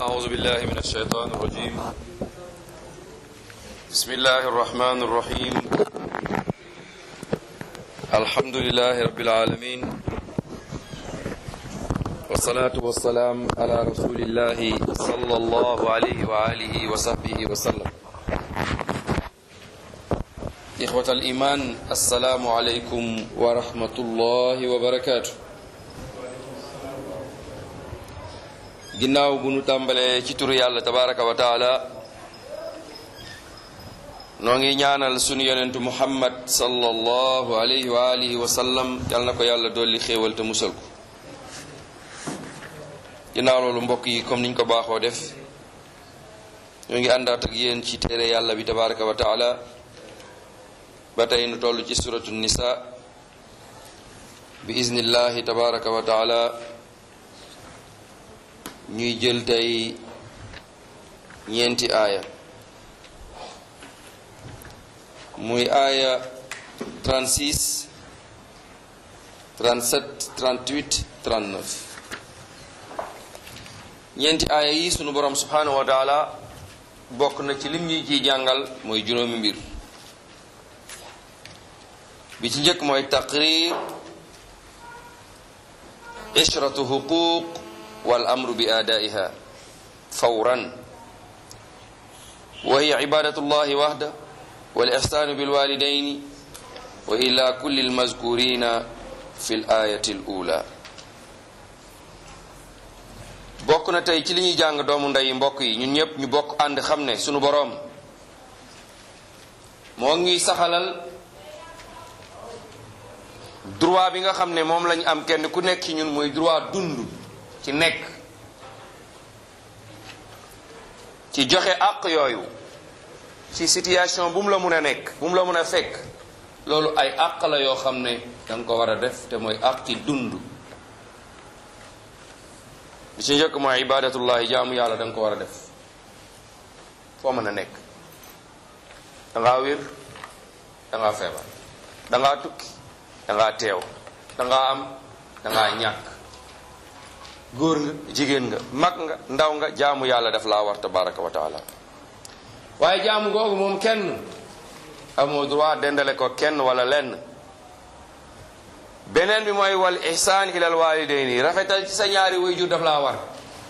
أعوذ بالله من الشيطان الرجيم بسم الله الرحمن الرحيم الحمد لله رب العالمين والصلاة والسلام على رسول الله صلى الله عليه وآله وصحبه وسلم إخوة الإيمان السلام عليكم ورحمة الله وبركاته ginnaaw bu nu tàmbalee ci turu yàlla tabaraka wa taala noo ngi ñaanal sunu yonentu muhammad sallallahu alayhi wa alihi wa sallam yal na ko yàlla dolli xéewal te musal ko ginnaaw loolu mbokk yi comme niñ ko baaxoo def ñoo ngi àndaat ak yéen ci téere yàlla bi tabaraka wa taala ba tey nu toll ci suratu nisa bi iznillahi tabaraka wa taala ñuy jël tey ñeenti aaya muy aaya 36 37 38 39 ñeenti aaya yi sunu borom subhanahu wa taala bokk na ci lim ñuy ciy jàngal mooy juróomi mbir bi ci njëkk mooy taqrir ishratu huquq wal amru bi aadaiha fawran wa hiya ibadatu llahi wahda wal ihsanu bil walidayni wa ila kulli al mazkurina fi l ayati l ula bokk na tey ci li ñuy jàng doomu ndey mbokk yi ñun ñëpp ñu bokk ànd xam ne sunu boroom moo ngi saxalal droit bi nga xam ne moom lañu am kenn ku nekk ci ñun mooy droit dund ci nekk ci joxe àq yooyu ci situation bu mu la mun a nekk bu mu la mun a fekk loolu ay àq la yoo xam ne danga ko war a def te mooy àqi dund li ci njëkk mooy ibadatullahi jaamu yàlla danga ko war a def foo mën a nekk dangaa wér dangaa feebar dangaa tukki dangaa teew dangaa am dangaa ñàkk góor nga jigéen nga mag nga ndaw nga jaamu yàlla daf laa war tabaraka wa taala waaye jaamu googu moom kenn amoo droit dendale ko kenn wala lenn beneen bi mooy wal ihsaan ilal walidayni rafetal ci sa ñaari waajur daf laa war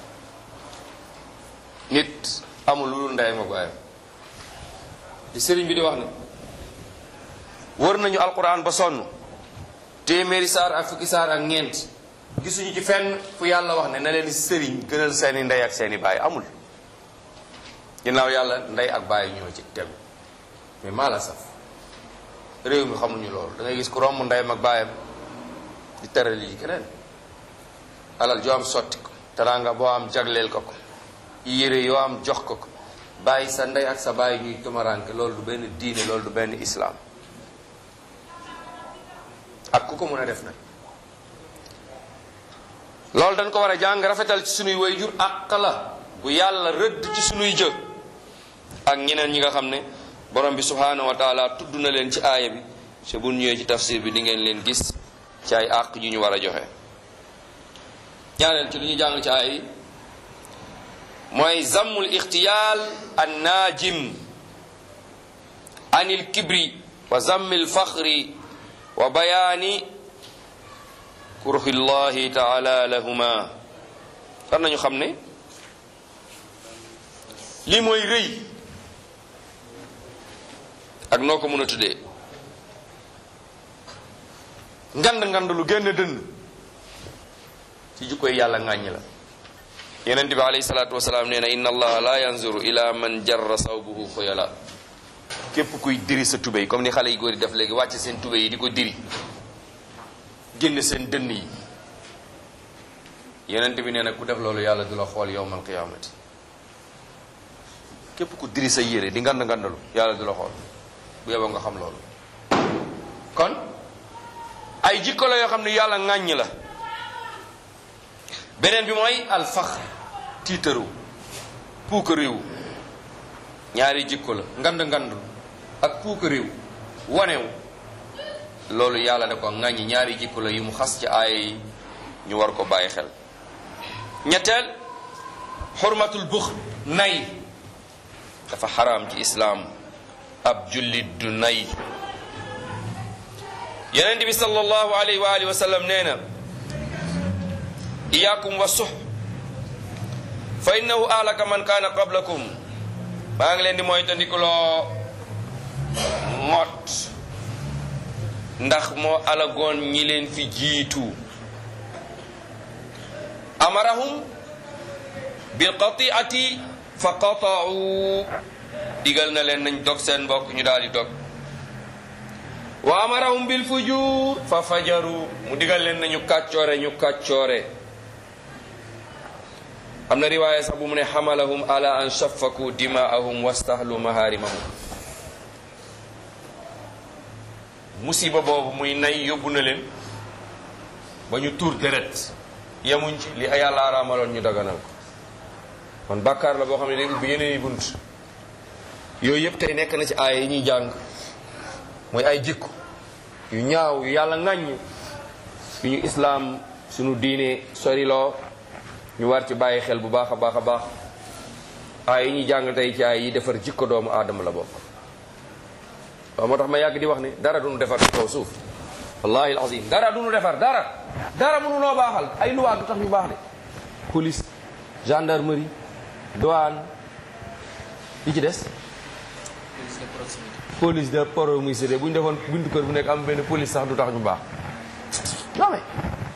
nit amul lu dul ndeyam ak baayam di sëriñ bi di wax ne wër nañu alquran ba sonn téeméeri saar ak fukki saar ak ñeent gisuñu ci fenn fu yàlla wax ne na leen sëriñ gënal seeni ndey ak seeni baay amul ginnaaw yàlla ndey ak baay ñoo ci tegu mais maa la saf réew mi xamuñu loolu da ngay gis ku romb ndeyam ak baayam di teral yi keneen alal joo am sotti ko teraanga boo am jagleel ko ko yére yoo am jox ko ko bàyyi sa ndey ak sa baay ñuy tumaranke loolu du benn diine loolu du benn islaam ak ku ko mën a def nag loolu dañ ko war a jàng rafetal ci sunuy wayjur àq la bu yàlla rëdd ci sunuy jë ak ñeneen ñi nga xam ne borom bi subhanahu wa taala tudd na leen ci aaya bi te bu ñëwee ci tafsir bi di ngeen leen gis ci ay àq yu ñu war a joxe ñaareel ci li ñu jàng ci aaya yi mooy zammul ixtiyaal an naajim anil kibri wa zammil faxri wa bayaani kurhillahi taala lahuma war nañu xam ne lii mooy rëy ak noo ko mën a tuddee ngand ngand lu génn dënn ci jukkoy yàlla ŋàññi la yonent bi alayhi salaatu wasalaam nee na inna allaha la yanzuru ila man jarra sawbuhu xuyala képp kuy diri sa tubéy comme ni xale yi góor yi def léegi wàcc seen tubéy yi di ko diri génn seen dënn yi yonent bi nee na ku def loolu yàlla du la xool yowmal qiyaamati képp ku diri sa yére di ngand ngandalu yàlla du la xool bu yeboo nga xam loolu kon ay jikko la yoo xam ne yàlla ŋàññ la beneen bi mooy alfaxr tiitaru puuka réew ñaari jikko la ngand ngandu ak puuka réew wanewu loolu yàlla da ko ŋàññi ñaari jikko la yu mu xas ci aaya yi ñu war ko bàyyi xel ñetteel xurmatul bux nay dafa xaraam ci islaam ab jullit du nay yeneen bi sallallahu alayhi wa alihi wa sallam nee na iyaakum wa sux fa innahu ahlaka man kaana qablakum maa ngi leen di moytandikuloo mot ndax moo alagoon ñi leen fi jiitu amarahum bilqatiati fa qataau digal na leen nañ dog seen mbokk ñu daal di dog wa amarahum bil fujur fa fajaru mu digal leen nañu kàccoore ñu kàccoore am na riwaaya sax bu mu ne xamalahum ala an shafaku dimaahum wastahlu maharimahum musiba boobu muy nay yóbbu na leen ba ñu tuur deret yemuñ ci li yàlla araamaloon ñu daganal ko kon bàkkaar la boo xam ne day ubbi yeneen i bunt yooyu yëpp tey nekk na ci aaya yi ñuy jàng mooy ay jikko yu ñaaw yu yàlla ŋàññ yu ñu islaam suñu diine soriloo ñu war ci bàyyi xel bu baax a baax a baax aaya yi ñuy jàng tey ci aaya yi defar jikko doomu aadama la bokk waaw moo tax ma yàgg di wax ni dara duñu defar ci kaw suuf wallahi alazim dara duñu defar dara dara mënu noo baaxal ay luwaa du tax ñu baax de police gendarmerie douane yi ci des police de proximité bu ñu defoon buntu kër bu nekk am benn police sax du tax ñu baax non mais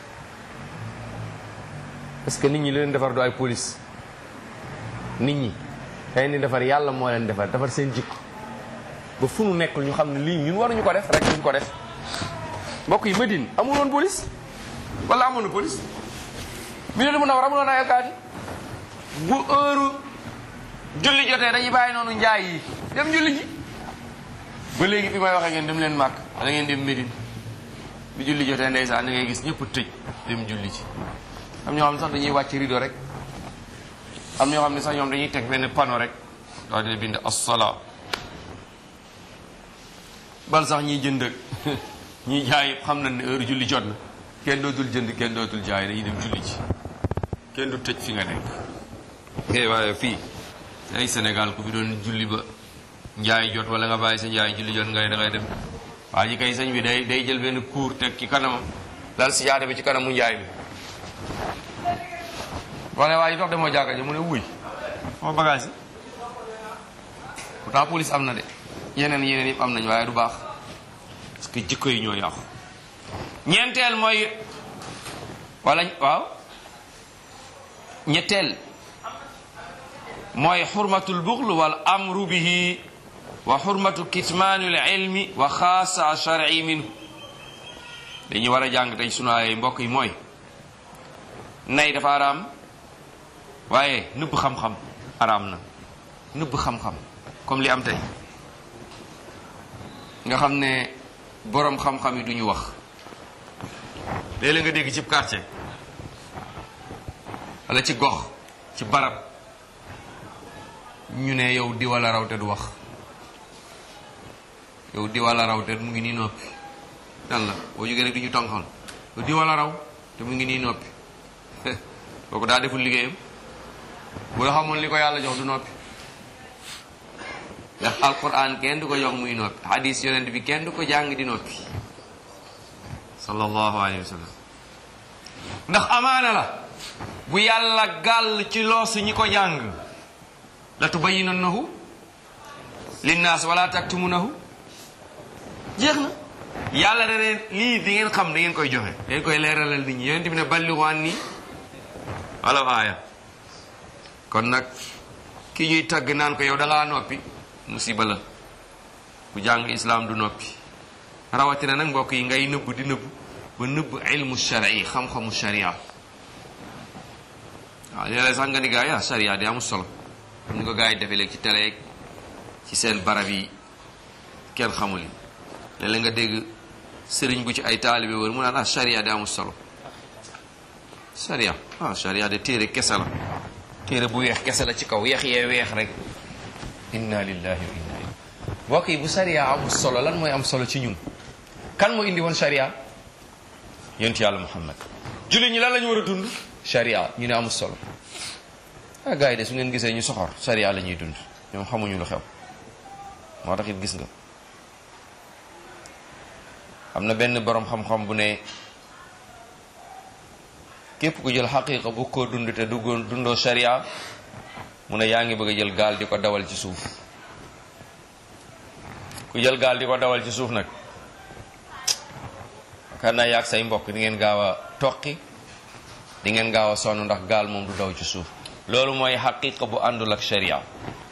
parce que nit ñi li leen defar du ay police nit ñi day ni defar yàlla moo leen defar defar seen jikko ba fu nu nekkul ñu xam ne lii ñun waruñu ko def rek duñ ko def mbokk yi Medine amul woon police wala amoon na police mi ne lu mun a war amuloon ay alkaati bu heure julli jotee dañuy bàyyi noonu njaay yi dem julli ji ba léegi fi may waxee ngeen dem leen màkk wala ngeen dem Medine bi julli jotee ndeysaan da ngay gis ñëpp tëj dem julli ji am ñoo xam ne sax dañuy wàcc rido rek am ñoo xam ne sax ñoom dañuy teg benn panneau rek daal di bind as-salaa bal sax ñiy jënd ak ñiy jaay xam nañ ne heure julli jot na kenn dootul jënd kenn dootul jaay dañuy dem julli ji kenn du tëj fi nga nekk eh waaye fii ay Sénégal ku fi doon julli ba njaay jot wala nga bàyyi sa njaay julli jot nga ne da ngay dem waa ji kay sëñ bi day day jël benn kuur teg ci kanamam lal si jaada bi ci kanamu njaay bi wala waa ji dox demoo jàkka ji mu ne wuy sama bagage yi pourtant police am na de yeneen yeneen yëpp am nañ waaye du baax parce que jikko yi ñoo yàqu ñeenteel mooy wala waaw ñetteel mooy xurmatul buxl wal amru bihi wa xurmatu kitmaanul ilmi wa xaasa shar'i minhu dañuy war a jàng tey sunu ay mbokk yi mooy nay dafa araam waaye nëbb xam-xam araam na nëbb xam-xam comme li am tey nga xam ne boroom xam-xam yi duñu wax léeg-léeg nga dégg ci quartier wala ci gox ci barab ñu ne yow di wala raw te du wax yow di wala raw te mu ngi nii noppi dan la boo jógee rek du ñu tonxal yow di wala raw te mu ngi nii noppi kooku daa deful liggéeyam bu la xamoon li ko yàlla jox du noppi ndax alquran kenn du ko jox muy noppi hadis yonent bi kenn du ko jàng di noppi sallallahu alayhi wa sallam ndax amaana la bu yàlla gàll ci loosu ñi ko jàng la tubayyinannahu linnaas wala taktumunahu jeex na yàlla da leen lii di ngeen xam da ngeen koy joxe da ngeen koy leeralal nit ñi yonent bi ne balligu anni walaw aaya kon nag ki ñuy tagg naan ko yow da ngaa noppi musiba la ku jàng islaam du noppi rawatina nag mbokk yi ngay nëbb di nëbb ba nëbb ilmu shari xam-xamu sharia waaw léeg-léeg sax nga ni gaa yi ah sharia di amul solo comme ni ko gaa yi defee léegi ci télé ci seen barab yi kenn xamul yi léeg-léeg nga dégg sëriñ bu ci ay taalibe wër mu naan ah sharia di amul solo sharia ah sharia de téere kese la téere bu weex kese la ci kaw weex yee weex rek inna lillahi wa inna ilayhi mbokk yi bu sharia amul solo lan mooy am solo ci ñun kan moo indi woon sharia yonent yàlla muhammad jullit ñi lan la ñu war a dund sharia ñu ne amul solo ah gars yi de su ngeen gisee ñu soxor sariya la ñuy dund ñoom xamuñu lu xew moo tax it gis nga am na benn boroom xam-xam bu ne képp ku jël xaqiqa bu ko dund te duggoon dundoo sariya mu ne yaa ngi bëgg a jël gaal di ko dawal ci suuf ku jël gaal di ko dawal ci suuf nag kan naa yaag say mbokk di ngeen gaaw a toqi di ngeen gaaw a sonn ndax gaal moom du daw ci suuf loolu mooy xaqiqa bu àndul ak sharia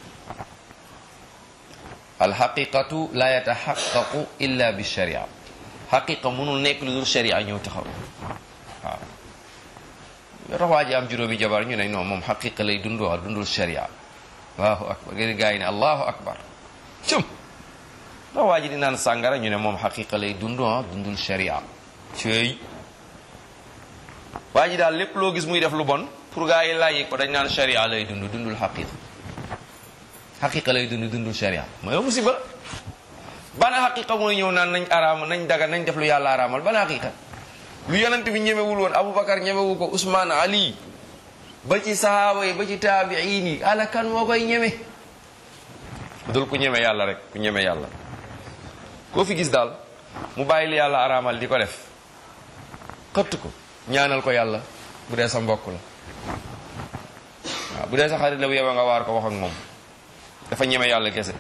alxaqiqatu la yataxaqaqu illa bi sharia xaqiqa mënul nekk lu dul sharia ñëw taxaw waaw yoo tax waa ji am juróomi jabar ñu ne non moom xaqiqa lay dund waa dundul sharia allahu akbar ngeen gaa yi ne allahu akbar cum ndax waa ji di naan sàngara ñu ne moom xaqiqa lay dund ah dundul sharia cëy waa ji daal lépp loo gis muy def lu bon pour gaa yi laaj ko dañ naan sharia lay dund dundul xaqiqa xaqiqa lay dund dundul sharia mooy musiba bana xaqiqa mooy ñëw naan nañ araama nañ daga nañ def lu yàlla araamal bana xaqiqa lu yonent bi ñemewul woon aboubacar ñemewu ko ousmane ali ba ci sahaaba yi ba ci taabiin yi ala kan moo koy ñeme dul ku ñeme yàlla rek ku ñeme yàlla koo fi gis daal mu bàyyi li yàlla araamal di ko def xëtt ko ñaanal ko yàlla bu dee sa mbokk la waaw bu dee sa xarit la bu yeba nga waar ko wax ak moom dafa ñeme yàlla kese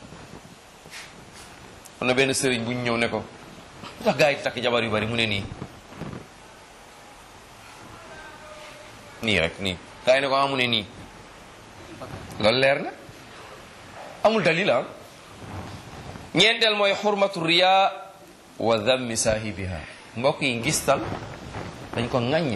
am na benn sëriñ bu ñu ñëw ne ko ndax gaa yi di takk jabar yu bari mu ne nii nii rek nii gaa yi ne ko ah mu ne nii loolu leer na amul dalil ah ñeenteel mooy xurmatu riya wa dammi saahibiha mbokk yi ngistal dañ ko ŋàññ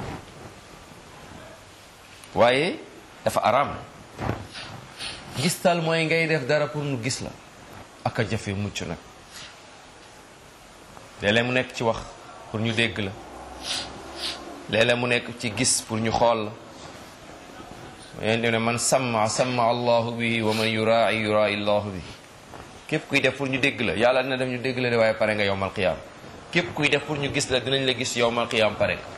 waaye dafa araam ngistal mooy ngay def dara pour nu gis la ak a jafe mucc nag léeg-léeg mu nekk ci wax pour ñu dégg la léeg-léeg mu nekk ci gis pour ñu xool la yéen ne man samma samma allahu bihi wa man yurai yurai allahu bihi képp kuy def pour ñu dégg la yàlla dina def ñu dégg la de waaye pare nga yowmal qiyaam képp kuy def pour ñu gis la dinañ la gis yowmal qiyaam pare nga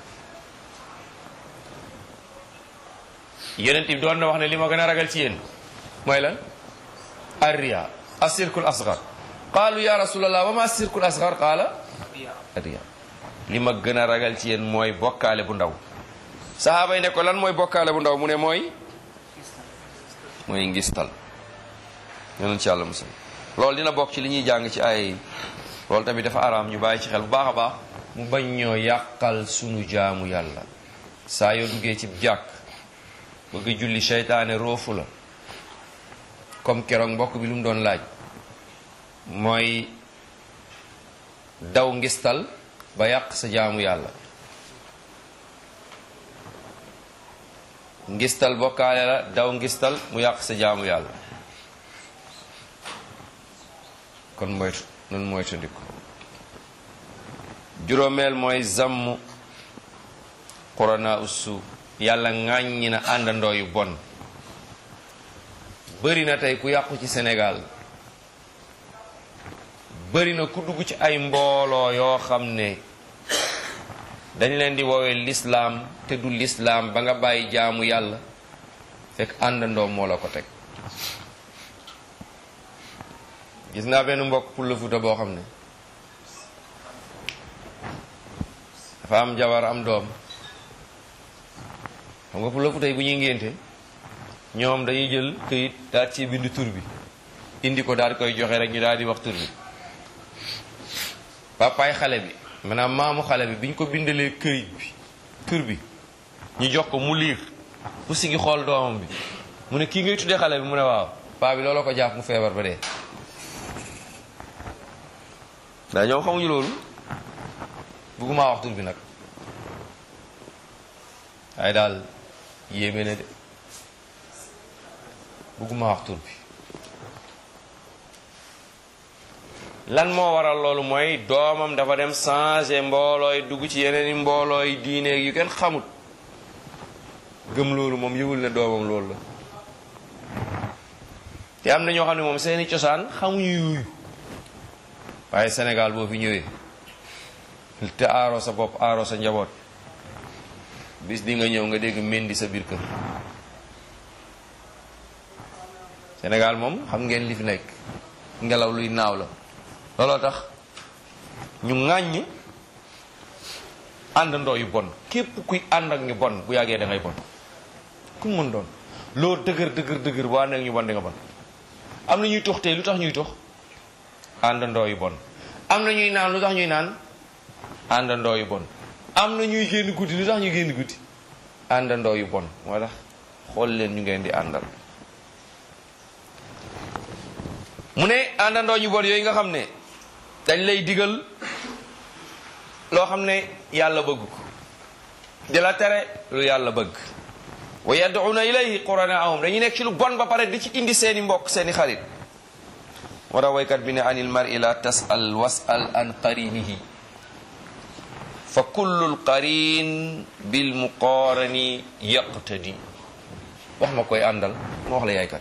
yonent bi doon na wax ne li ma gën a ragal ci yéen mooy lan arriya asirkul asgar qaalu ya rasulallah wa ma asirkul asgar qaala arriya li ma gën a ragal ci yéen mooy bokkaale bu ndaw sahaaba yi ne ko lan mooy bokkaale bu ndaw mu ne mooy mooy ngistal yonent ci yàlla musal loolu dina bokk ci li ñuy jàng ci ay loolu tamit dafa araam ñu bàyyi ci xel bu baax a baax mu bañ ñoo yàqal sunu jaamu yàlla saa yoo duggee ci jàkk bëgg julli seytaane roofu la comme keroog mbokk bi lu mu doon laaj mooy daw ngistal ba yàq sa jaamu yàlla ngistal bokkaale la daw ngistal mu yàq sa jaamu yàlla kon moytu noonu moytu ndiko juróomeel mooy zamm qurana ussu yàlla ŋàññi na àndandoo yu bon bëri na tey ku yàqu ci Sénégal bëri na ku dugg ci ay mbooloo yoo xam ne dañ leen di woowee lislaam te du lislaam ba nga bàyyi jaamu yàlla fekk àndandoo moo la ko teg gis naa benn mbokk pour le Fuuta boo xam ne dafa am jabar am doom xam nga pour le Fuuta yi bu ñuy ngénte ñoom dañuy jël këyit daal ci bind tur bi indi ko daal di koy joxe rek ñu daal di wax tur bi papaay xale bi maanaam maamu xale bi bi ñu ko bindalee këyit bi tur bi ñu jox ko mu liir mu sigi xool doomam bi mu ne kii ngay tuddee xale bi mu ne waaw paa bi looloo ko jàpp mu feebar ba dee daa ñoom xamuñu loolu bëgguma wax tur bi nag waaye daal yéeme na de bëgguma wax tur bi lan moo waral loolu mooy doomam dafa dem changer mboolooy dugg ci yeneen i mboolooy diine yu kenn xamut gëm loolu moom yëgul ne doomam loolu la te am na ñoo xam ne moom seeni cosaan xamuñu yooyu waaye Sénégal boo fi ñëwee te aaroo sa bopp aaroo sa njaboot bis di nga ñëw nga dégg mendi sa biir kër Sénégal moom xam ngeen li fi nekk ngelaw luy naaw la looloo tax ñu ŋàññ àndandoo yu bon képp kuy ànd ak ñu bon bu yàggee da ngay bon ku mën doon loo dëgër dëgër dëgër bu ànd ak ñu bon di nga bon am na ñuy tox tey lu tax ñuy tox àndandoo yu bon am na ñuy naan lu tax ñuy naan àndandoo yu bon am na ñuy génn guddi lu tax ñuy génn guddi àndandoo yu bon moo tax xool leen ñu ngeen di àndal mu ne àndandoo ñu bon yooyu nga xam ne dañ lay digal loo xam ne yàlla bëgg ko di la tere lu yàlla bëgg wa yad'una ilayhi quranaahum dañuy nekk ci lu bon ba pare di ci indi seeni mbokk seeni xarit moo tax waykat bi ne anil mar'i la tas'al was'al an qarinihi fa kullu qarin bil muqarani yaqtadi wax ma koy àndal ma wax la yaay kan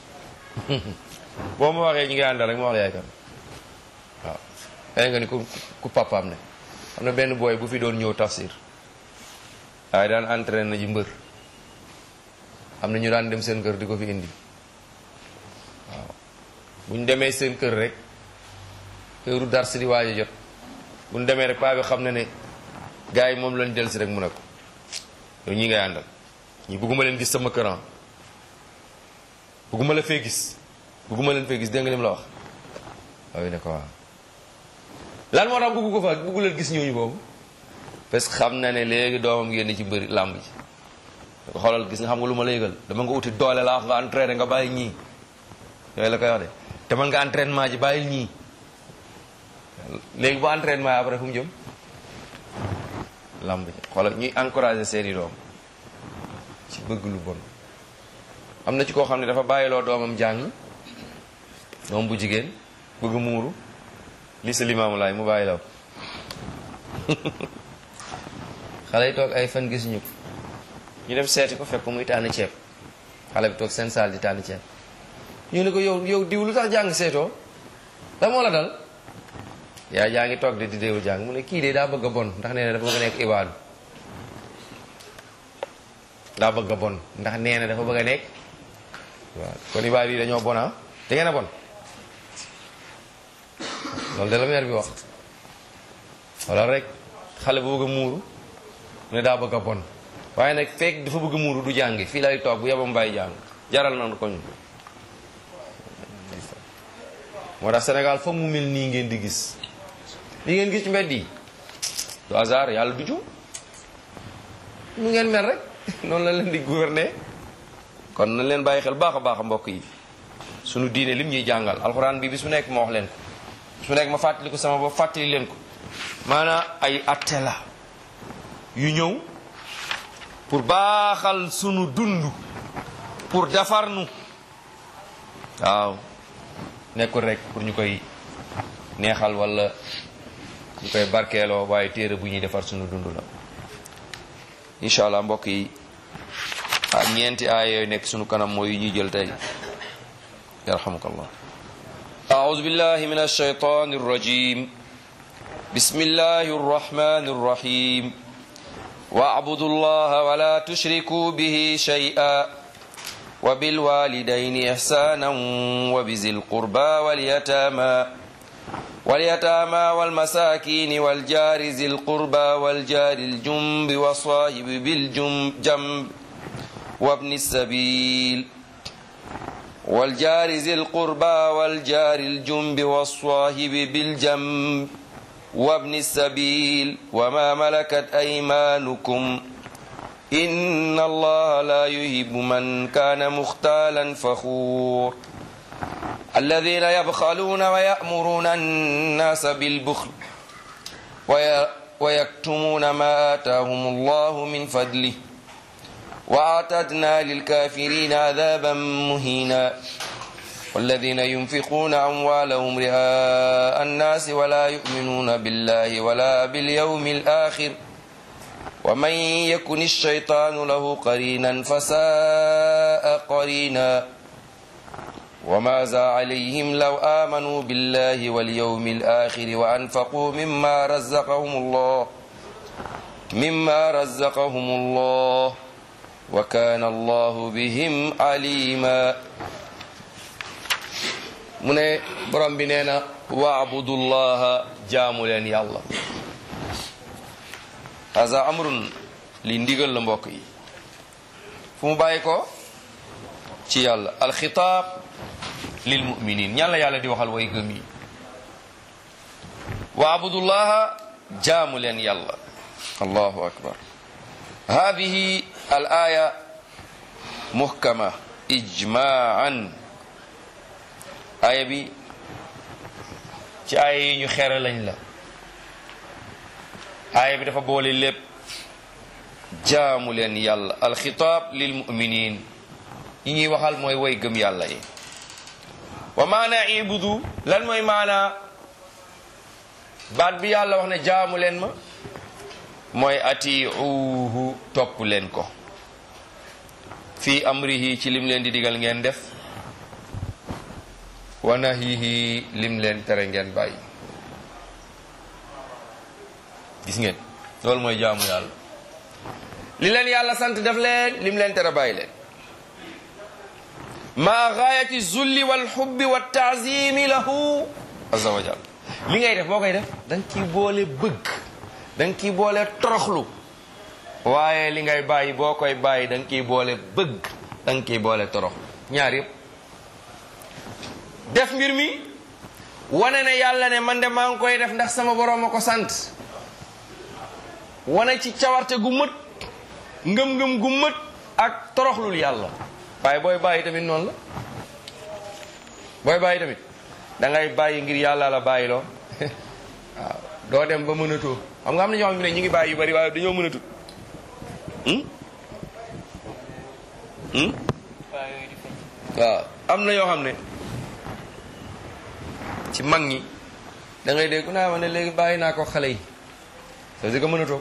boo ma waxee ñi ngay àndal rek ma wax la yaay kan waaw day nga ni ku ku papaam ne am na benn booy bu fi doon ñëw tafsir waaye daan entraîné na ji mbër am na ñu daan dem seen kër di ko fi indi waaw bu ñu demee seen kër rek heure dars di waaj a jot bu ñu demee rek paa bi xam na ne gars yi moom lañ del si rek mu ne ko yow ñi ngay àndal ñi bëgguma leen gis sama këran bëgguma la fee gis bëgguma leen fee gis dégg nga lim la wax waaye ne ko waaw lan moo tax bëggu ko fa bëggu leen gis ñooñu boobu parce que xam na ne léegi doomam génn ci mbëri làmb ji da ko xoolal gis nga xam nga lu ma la yëgal dama nga uti doole la wax nga entraîné nga bàyyi ñii yooyu la koy wax de te man nga entraînement ji bàyyil ñii léegi bu entraînement yi après fu mu jëm làmb ji xoolal ñuy encouragé seeni doom ci bëgg lu bon am na ci koo xam ne dafa bàyyiloo doomam jàng doom bu jigéen bëgg muuru li sa limaamu laay mu bàyyi law xale yi toog ay fan gisuñu ko ñu dem seeti ko fekk muy tànn ceeb xale bi toog seen saal di tànn ceeb ñu ne ko yow yow diw lu tax jàng seetoo la moo la dal yaa jaa ngi toog de di déewu jàng mu ne kii de daa bëgg a bon ndax nee na dafa bëgg a nekk ibaadu daa bëgg a bon ndax nee na dafa bëgg a nekk waaw kon ibaadu yi dañoo bon ah da ngeen a bon loolu de la meer bi wax wala rek xale bu bëgg a muuru mu ne daa bëgg a bon waaye nag fekk dafa bëgg a muuru du jàngi fii lay toog bu yebam bàyyi jàng jaral na ko ñu moo tax Sénégal foog mu mel nii ngeen di gis li ngeen gis ci mbedd yi du hasard yàlla du jum mu ngeen mel rek noonu la leen di gouverner kon nañ leen bàyyi xel baax a baax a mbokk yi sunu diine lim ñuy jàngal alxuraan bi bis mu nekk ma wax leen ko bis mu nekk ma fàttali ko sama bopp fàttali leen ko maanaam ay atte la yu ñëw pour baaxal sunu dund pour defar nu waaw nekkul rek pour ñu koy neexal wala ñu koy barkeeloo waaye téere bu ñuy defar sunu dund la incha allah mbokk yi ah ñeenti aaya yooyu nekk sunu kanam mooy yu ñuy jël tey yarhamukallah أعوذ بالله من الشيطان الرجيم بسم الله الرحمن الرحيم واعبدوا الله ولا تشركوا به شيئا وبالوالدين إحسانا وبذي القربى واليتامى واليتامى والمساكين والجار ذي القربى والجار الجنب والصاحب بالجنب وابن السبيل والجار ذي القربى والجار الجنب والصاحب بالجنب وابن السبيل وما ملكت أيمانكم إن الله لا يهب من كان مختالا فخور الذين يبخلون ويأمرون الناس بالبخل ويكتمون ما آتاهم الله من فضله وأعتدنا للكافرين عذابا مهينا والذين ينفقون أموالهم رئاء الناس ولا يؤمنون بالله ولا باليوم الآخر ومن يكن الشيطان له قرينا فساء قرينا وماذا عليهم لو آمنوا بالله واليوم الآخر وأنفقوا مما رزقهم الله مما رزقهم الله وكان الله بهم عليما mu ne borom bi nee na waabudullaha jaamu leen yàlla haza amrun li ndigal la mbokk yi fu mu bàyyi ko ci yàlla alxitaab lil muminin ñan la yàlla di waxal way gëm yi waabudullaha jaamu leen yàlla allahu akbar hadihi al aya muhkama ijmaan aya bi ci aya yi ñu xere lañ la aya bi dafa boole lépp jaamu leen yàlla alxitaab lil muminin yi ñuy waxal mooy way gëm yàlla yi wa maana ibudu lan mooy maana baat bi yàlla wax ne jaamu leen ma mooy atiuhu topp leen ko fi amrihi ci lim leen di digal ngeen def wa nahihi lim leen tere ngeen bàyyi gis ngeen loolu mooy jaamu yàlla li leen yàlla sant def leen lim leen tere bàyyi leen ma gaayati zulli wal xubbi wa taazimi lahu azza wa jal li ngay def boo koy def da nga ciy boole bëgg da nga ciy boole toroxlu waaye li ngay bàyyi boo koy bàyyi da nga ciy boole bëgg da nga ciy boole toroxlu ñaar yëpp def mbir mi wane ne yàlla ne man de maa ngi koy def ndax sama borom a ko sant wane ci cawarte gu mët ngëm-ngëm gu mët ak toroxlul yàlla waaye booy bàyyi tamit noonu la booy bàyyi tamit da ngay bàyyi ngir yàlla la bàyyi loo waaw doo dem ba mënatoo xam nga am na ñoo xam ne ñu ngi bàyyi yu bari waaye dañoo mënatut waaw am na yoo xam ne ci mag ñi da ngay dégg naa ma ne léegi bàyyi naa ko xale yi ça veut dire que mënatoo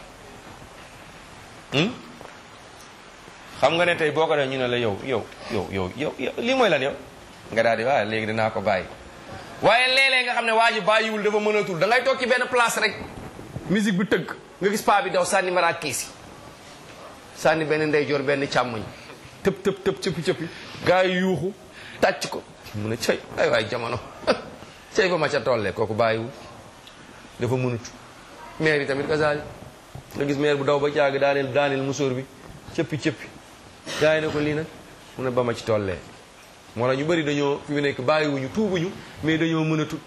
xam nga ne tey boo ko def ñu ne la yow yow yow yow yow lii mooy lan yow nga daal di waaye léegi dinaa ko bàyyi waaye léeg-léeg nga xam ne waa ji bàyyiwul dafa mënatul da ngay toog ci benn place rek musique bi tëgg nga gis paa bi daw sànni mara kiis yi sànni benn ndeyjoor benn càmmoñ tëb tëb tëb cëppi cëppi gaa yi yuuxu tàcc ko mu ne cëy ay waay jamono cëy ba ma ca tollee kooku bàyyiwul dafa mënut maire yi tamit kasaali nga gis maire bu daw ba caag daaneel daaneel musóor bi cëppi cëppi gaa yi ne ko lii nag mu ne ba ma ci tollee moo tax ñu bëri dañoo fi mu nekk bàyyiwuñu tuubuñu mais dañoo mën a tut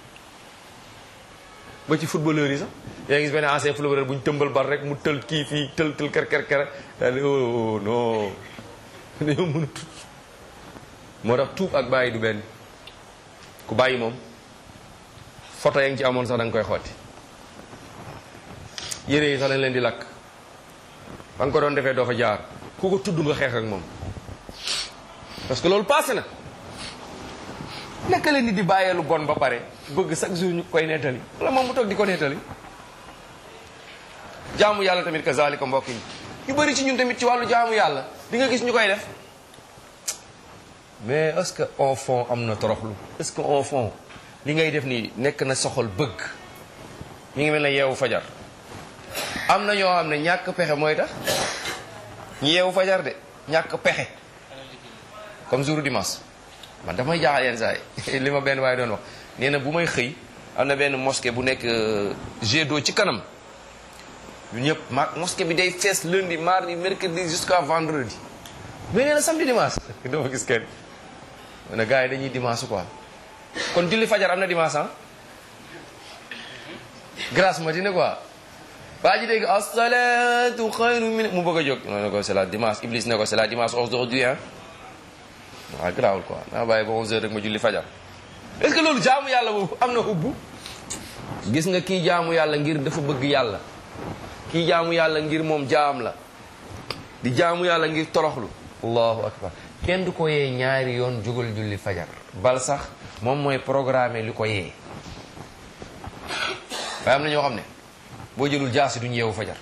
ba ci footballeur yi sax yaa ngi gis benn ancien footballeur bu ñu tëmbal bal rek mu tël kii fii tël tël ker ker ker daal di oh non dañoo mën a tut moo tax tuub ak bàyyi du benn ku bàyyi moom photo ya ngi ci amoon sax da nga koy xotti yére yi sax lañ leen di lakk ba nga ko doon defee doo fa jaar ku ko tudd nga xeex ak moom parce que loolu passé na naka la nit di bàyyee lu bon ba pare bëgg chaque jour ñu koy nettali wala moom mu toog di ko nettali jaamu yàlla tamit kazalika mbokk yi yu bëri ci ñun tamit ci wàllu jaamu yàlla di nga gis ñu koy def mais est-ce que au fond am na toroxlu est-ce que au fond li ngay def nii nekk na soxal bëgg mi ngi mel ne yeewu fajar am na ñoo xam ne ñàkk pexe mooy tax ñu yeewu fajar de ñàkk pexe comme jour dimanche man damay jaaxal yenn saa yi li ma benn waaye doon wax nee na bu may xëy am na benn mosquée bu nekk jet d'eau ci kanam ñun ñëpp ma mosquée bi day fees lundi mardi mercredi jusqu'à vendredi mais nee na samedi dimanche dama gis kenn mu ne gars yi dañuy dimanche quoi kon julli fajar am na dimanche ah grâce matinée quoi waa ji dégg as-salatu xayru min mu bëgg a jóg ma ne ko c'est la dimanche Iblis ne ko c'est la dimanche aujourd'hui hein waaw garaawul quoi naa bàyyi ba 11 heures rek ma julli fajar est-ce que loolu jaamu yàlla boobu am na ubbu gis nga kii jaamu yàlla ngir dafa bëgg yàlla kii jaamu yàlla ngir moom jaam la di jaamu yàlla ngir toroxlu allahu akbar kenn du ko yee ñaari yoon jógal julli fajar bal sax moom mooy programme li ko yee waaye am na ñoo xam ne boo jëlul jaasi duñ yeewu fajar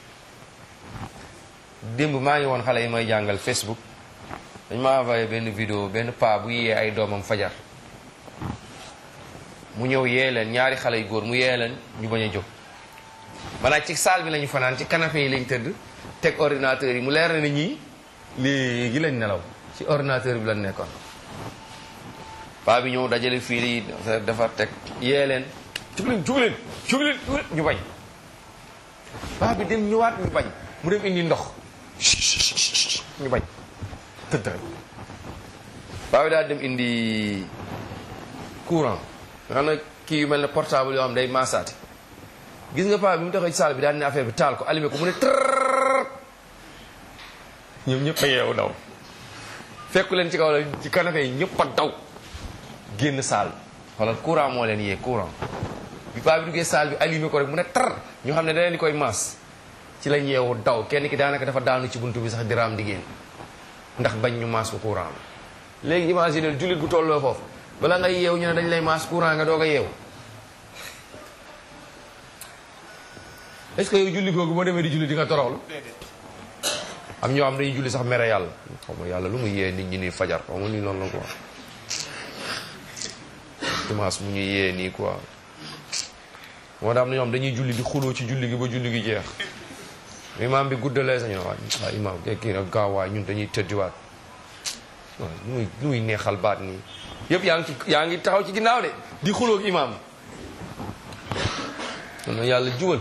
démb maa ngi woon xale yi may jàngal Facebook dañ ma envoyé benn vidéo benn paa bu yee ay doomam fajar mu ñëw yee leen ñaari xale yu góor mu yee leen ñu bañ a jóg maanaam ci salle bi lañu fanaan ci canapé yi lañ tëdd teg ordinateur yi mu leer na ne ñii léegi lañ nelaw ci ordinateur bi lañ nekkoon paa bi ñëw dajale fiil yi defar teg yee leen jug leen jug leen jug leen jug leen ñu bañ paa bi dem ñëwaat ñu bañ mu dem indi ndox ñu bañ tëdd rek paa bi daal dem indi courant nga xam ne kii yu mel ne portable yoo xam day maasaati gis nga paa bi mu taxaw ci salle bi daal ne affaire bi taal ko allumé ko mu ne trrr ñoom ñëpp a yeewu daw fekku leen ci kaw la ci canapé yi ñëpp a daw génn salle xoolal courant moo leen yee courant bi paa bi duggee salle bi allumé ko rek mu ne tar ñu xam ne da leen di koy maas ci lañ yeewu daw kenn ki daanaka dafa daanu ci buntu bi sax diraam di génn ndax bañ ñu maas ko courant bi léegi imagine jullit bu tolloo foofu bala ngay yeewu ñu ne dañ lay maas courant nga doog a yeewu est-ce que yow julli googu boo demee di julli di nga toroxlu am ñoo xam dañuy julli sax mere yàlla xaw ma yàlla lu mu yee nit ñi nii fajar xaw ma nii noonu la quoi dimanche mu ñu yee nii quoi moo tax am na ñoo xam dañuy julli di xuloo ci julli gi ba julli gi jeex imaam bi guddalee sañu waay waa imaam kii kii nag gaaw waay ñun dañuy tëddiwaat waaw lu muy lu muy neexal baat nii yëpp yaa ngi ci yaa ngi taxaw ci ginnaaw de di xuloo ak imaam kon nag yàlla jubal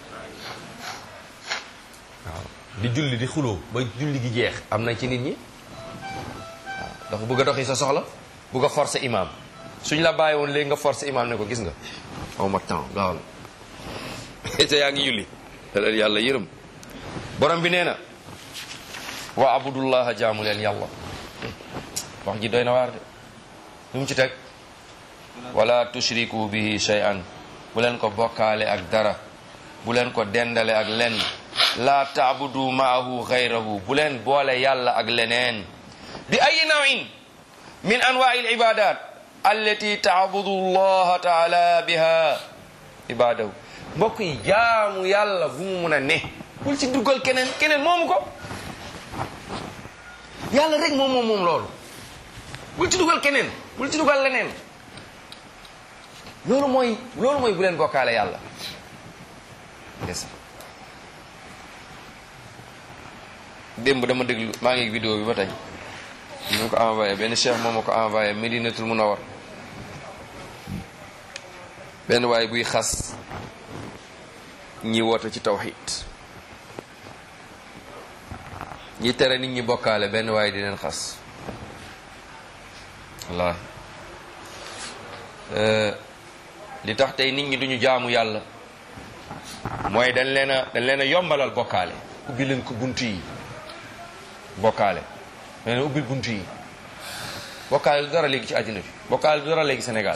waaw di julli di xuloo ba julli gi jeex am na ci nit ñi waaw dafa bëgg a doxi sa soxla bëgg a forcer imam suñ la bàyyi woon léegi nga forcer imam ne ko gis nga aw ma temps gaawal te yaa ngi julli te yàlla yërëm borom bi nee na wa abudullaha jaamu leen yàlla wax ji doy na waar de lu mu ci teg wala tushriku bihi shay'an bu leen ko bokkaale ak dara bu leen ko dendale ak lenn laa taabudu maahu xayrahu bu leen boole yàlla ak leneen bi ay nawin min anwaai al ibadat allati taabudu allaha taala biha ibadahu mbokk yi jaamu yàlla bu mu mun a ne bul ci duggal keneen keneen moomu ko yàlla rek moom moom moom loolu bul ci dugal keneen bul ci dugal leneen loolu mooy loolu mooy bu leen bokkaale yàlla des démb dama déglu maa ngi vidéo bi ba tey ñu ko envoyé benn cheikh moom ma ko envoyé Medinatul Munawwar benn waay buy xas ñi woote ci tawxid ñi tere nit ñi bokkaale benn waay di leen xas wallaahi li tax tey nit ñi duñu jaamu yàlla mooy dañ leen a dañ leen a yombalal bokkaale ubbi leen ko bunt yi bokkaale dañ leen ubbil bunt yi bokkaale du dara léegi ci àddina bi bokkaale du dara léegi Sénégal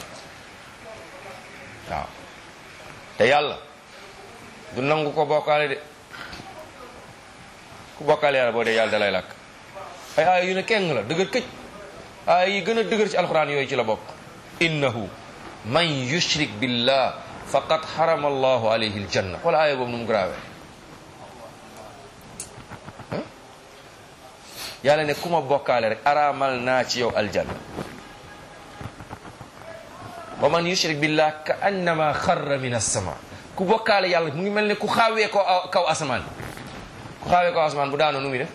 waaw te yàlla du nangu ko bokkaale de ku bokkaale yàlla boo dee yàlla dalay làkk ay aaya yu ne keng la dëgër këj aaya yi gën a dëgër ci alxuraan yooyu ci la bokk innahu man yushrik billah faqad harama allahu alayhi aljanna wala aaya boobu nu mu grave yàlla ne ku ma bokkaale rek araamal naa ci yow aljanna wa man yushrik billah ka annama xarra min assama ku bokkaale yàlla mu ngi mel ne ku xaawee ko kaw asamaan ku xaawee kaw asamaan bu daanoo nu muy def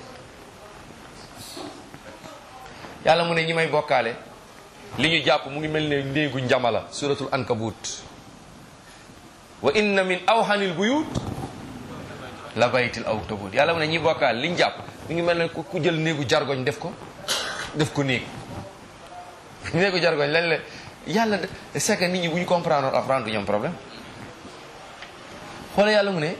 yàlla mu ne ñi may bokkaale li ñu jàpp mu ngi mel ne ndéegu njamala suratul ankabut wa inna min awhanil buyut la baytil awtabut yàlla mu ne ñi bokkaale li ñu jàpp mu ngi mel ne ku jël néegu jargoñ def ko def ko néeg néegu jargoñ lañ la yàlla c'est que nit ñi bu ñu comprendre alxuraan du ñu am problème xoole yàlla mu ne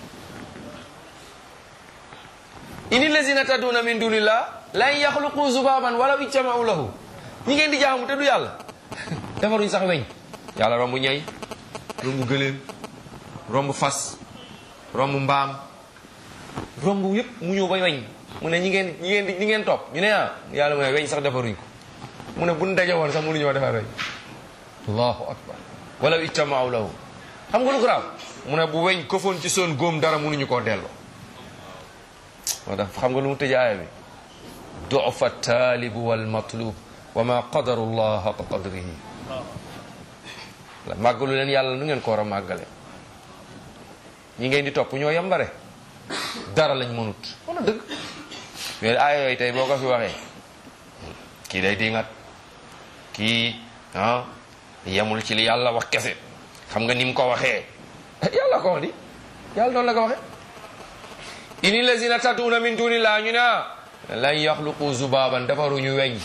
ini lazina taduna min dunillah lan yaxluqu zubaban walaw ijtamau lahu ñi ngeen di jaamu te du yàlla defaruñ sax weñ yàlla romb ñay romb gëléem romb fas romb mbaam romb yëpp mu ñëw ba weñ mu ne ñi ngeen ñi ngeen ñi ngeen topp ñu ne ah yàlla mu ne weñ sax defaruñ ko mu ne buñ daje woon sax mënuñoo defar weñ allahu akbar walaw ijtamau lahu xam nga lu garaaw mu ne bu weñ kofoon ci son góom dara mënuñu koo delloo moo tax xam nga lu mu tëj aaya bi dufa taalibu wal matlub wa ma qadaru llah haqa qadrihi màggalu leen yàlla nu ngeen ko war a màggale ñi ngeen di topp ñoo yambare dara lañ mënut wala dëgg mais aaya yooyu tey boo ko fi waxee kii day dingat kii ah yemul ci li yàlla wax kese xam nga ni mu ko waxee yàlla ko wax di yàlla noonu la ko waxee ini lazina tatuuna min dunillah ñu ne lan yaxluqu zubaban defaruñu weñ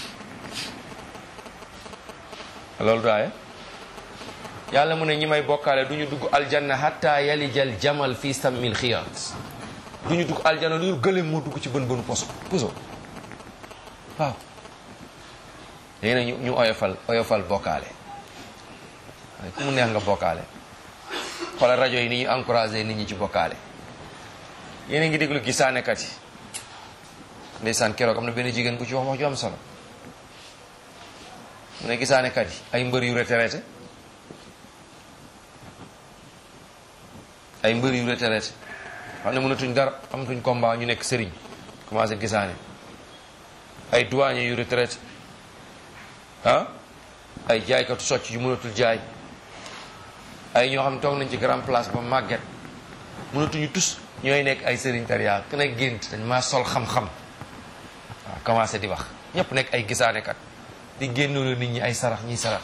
loolu daaye yàlla mu ne ñi may bokkaale du ñu dugg aljanna hatta yalijal jamal fi sammil xiyaat du ñu dugg aljanna lu ñu gëléem moo dugg ci bën bënu poso puso waaw léegi nag ñu ñu oyofal oyofal bokkaale waaye ku mu neex nga bokkaale xoolal rajo yi ni ñu encouragé nit ñi ci bokkaale yéen a ngi déglu gisaanekat yi ndeysaan keroog am na benn jigéen ku ci wax wax ju am solo mu ne gisaanekat yi ay mbër yu retraité ay mbër yu retraité xam ne mënatuñ dara amatuñ combat ñu nekk sëriñ commencé gisaane ay douanier yu retraité ah ay jaaykatu socc yu mënatul jaay ay ñoo xam ne toog nañ ci grand place ba màgget mënatuñu tus ñooy nekk ay sëriñ tariya ku nekk gént dañ maa sol xam-xam waaw commencé di wax ñëpp nekk ay gisaanekat di génnuloo nit ñi ay sarax ñiy sarax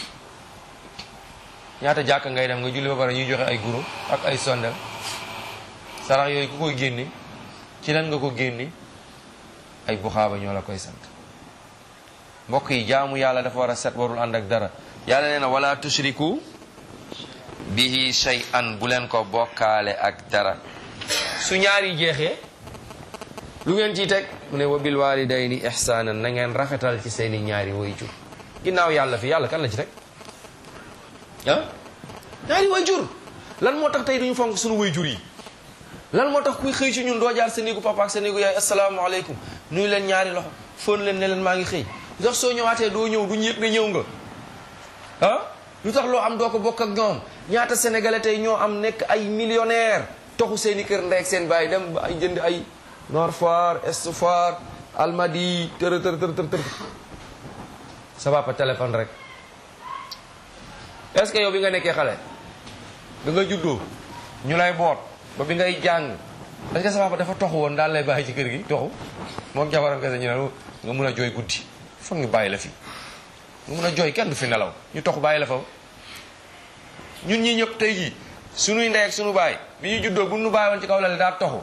ñaata jàkk ngay dem nga julli ba pare ñuy joxe ay guro ak ay sondel sarax yooyu ku koy génne ci lan nga ko génne ay buxaaba ñoo la koy sant mbokk yi jaamu yàlla dafa war a set warul ànd ak dara yàlla nee na wala tushriku bihi shay'an bu leen ko bokkaale ak dara su ñaari jeexee lu ngeen ciy teg mu ne wa bil walidayni ihsanan na ngeen rafetal ci seeni ñaari wayjur ginnaaw yàlla fi yàlla kan la ci teg ah ñaari wayjur lan moo tax tey duñu fonk suñu wayjur yi lan moo tax kuy xëy ci ñun doo jaar sa néegu papa ak sa néegu yaay asalaamaaleykum nuyu leen ñaari loxo fóon leen ne leen maa ngi xëy lu tax soo ñëwaatee doo ñëw duñu yëg ne ñëw nga ah lu tax loo am doo ko bokk ak ñoom ñaata sénégalais tey ñoo am nekk ay millionnaire toxu seen i kër ndey ak seen baay dem ay jënd ay Nord Foire Est Foire Almadi tër tër tër tër tër sa papa téléphone rek est-ce que yow bi nga nekkee xale da nga juddoo ñu lay boot ba bi ngay jàng est-ce que sa papa dafa toxu woon daal lay bàyyi ci kër gi toxu moom jabaram kese ñu ne nga mun a jooy guddi foog ñu bàyyi la fi nga mun a jooy kenn du fi nelaw ñu toxu bàyyi la fa ñun ñi ñëpp tey jii sunuy ndey ak sunu baay bi ñu juddoo bu nu bàyyi woon ci kaw lal daa toxu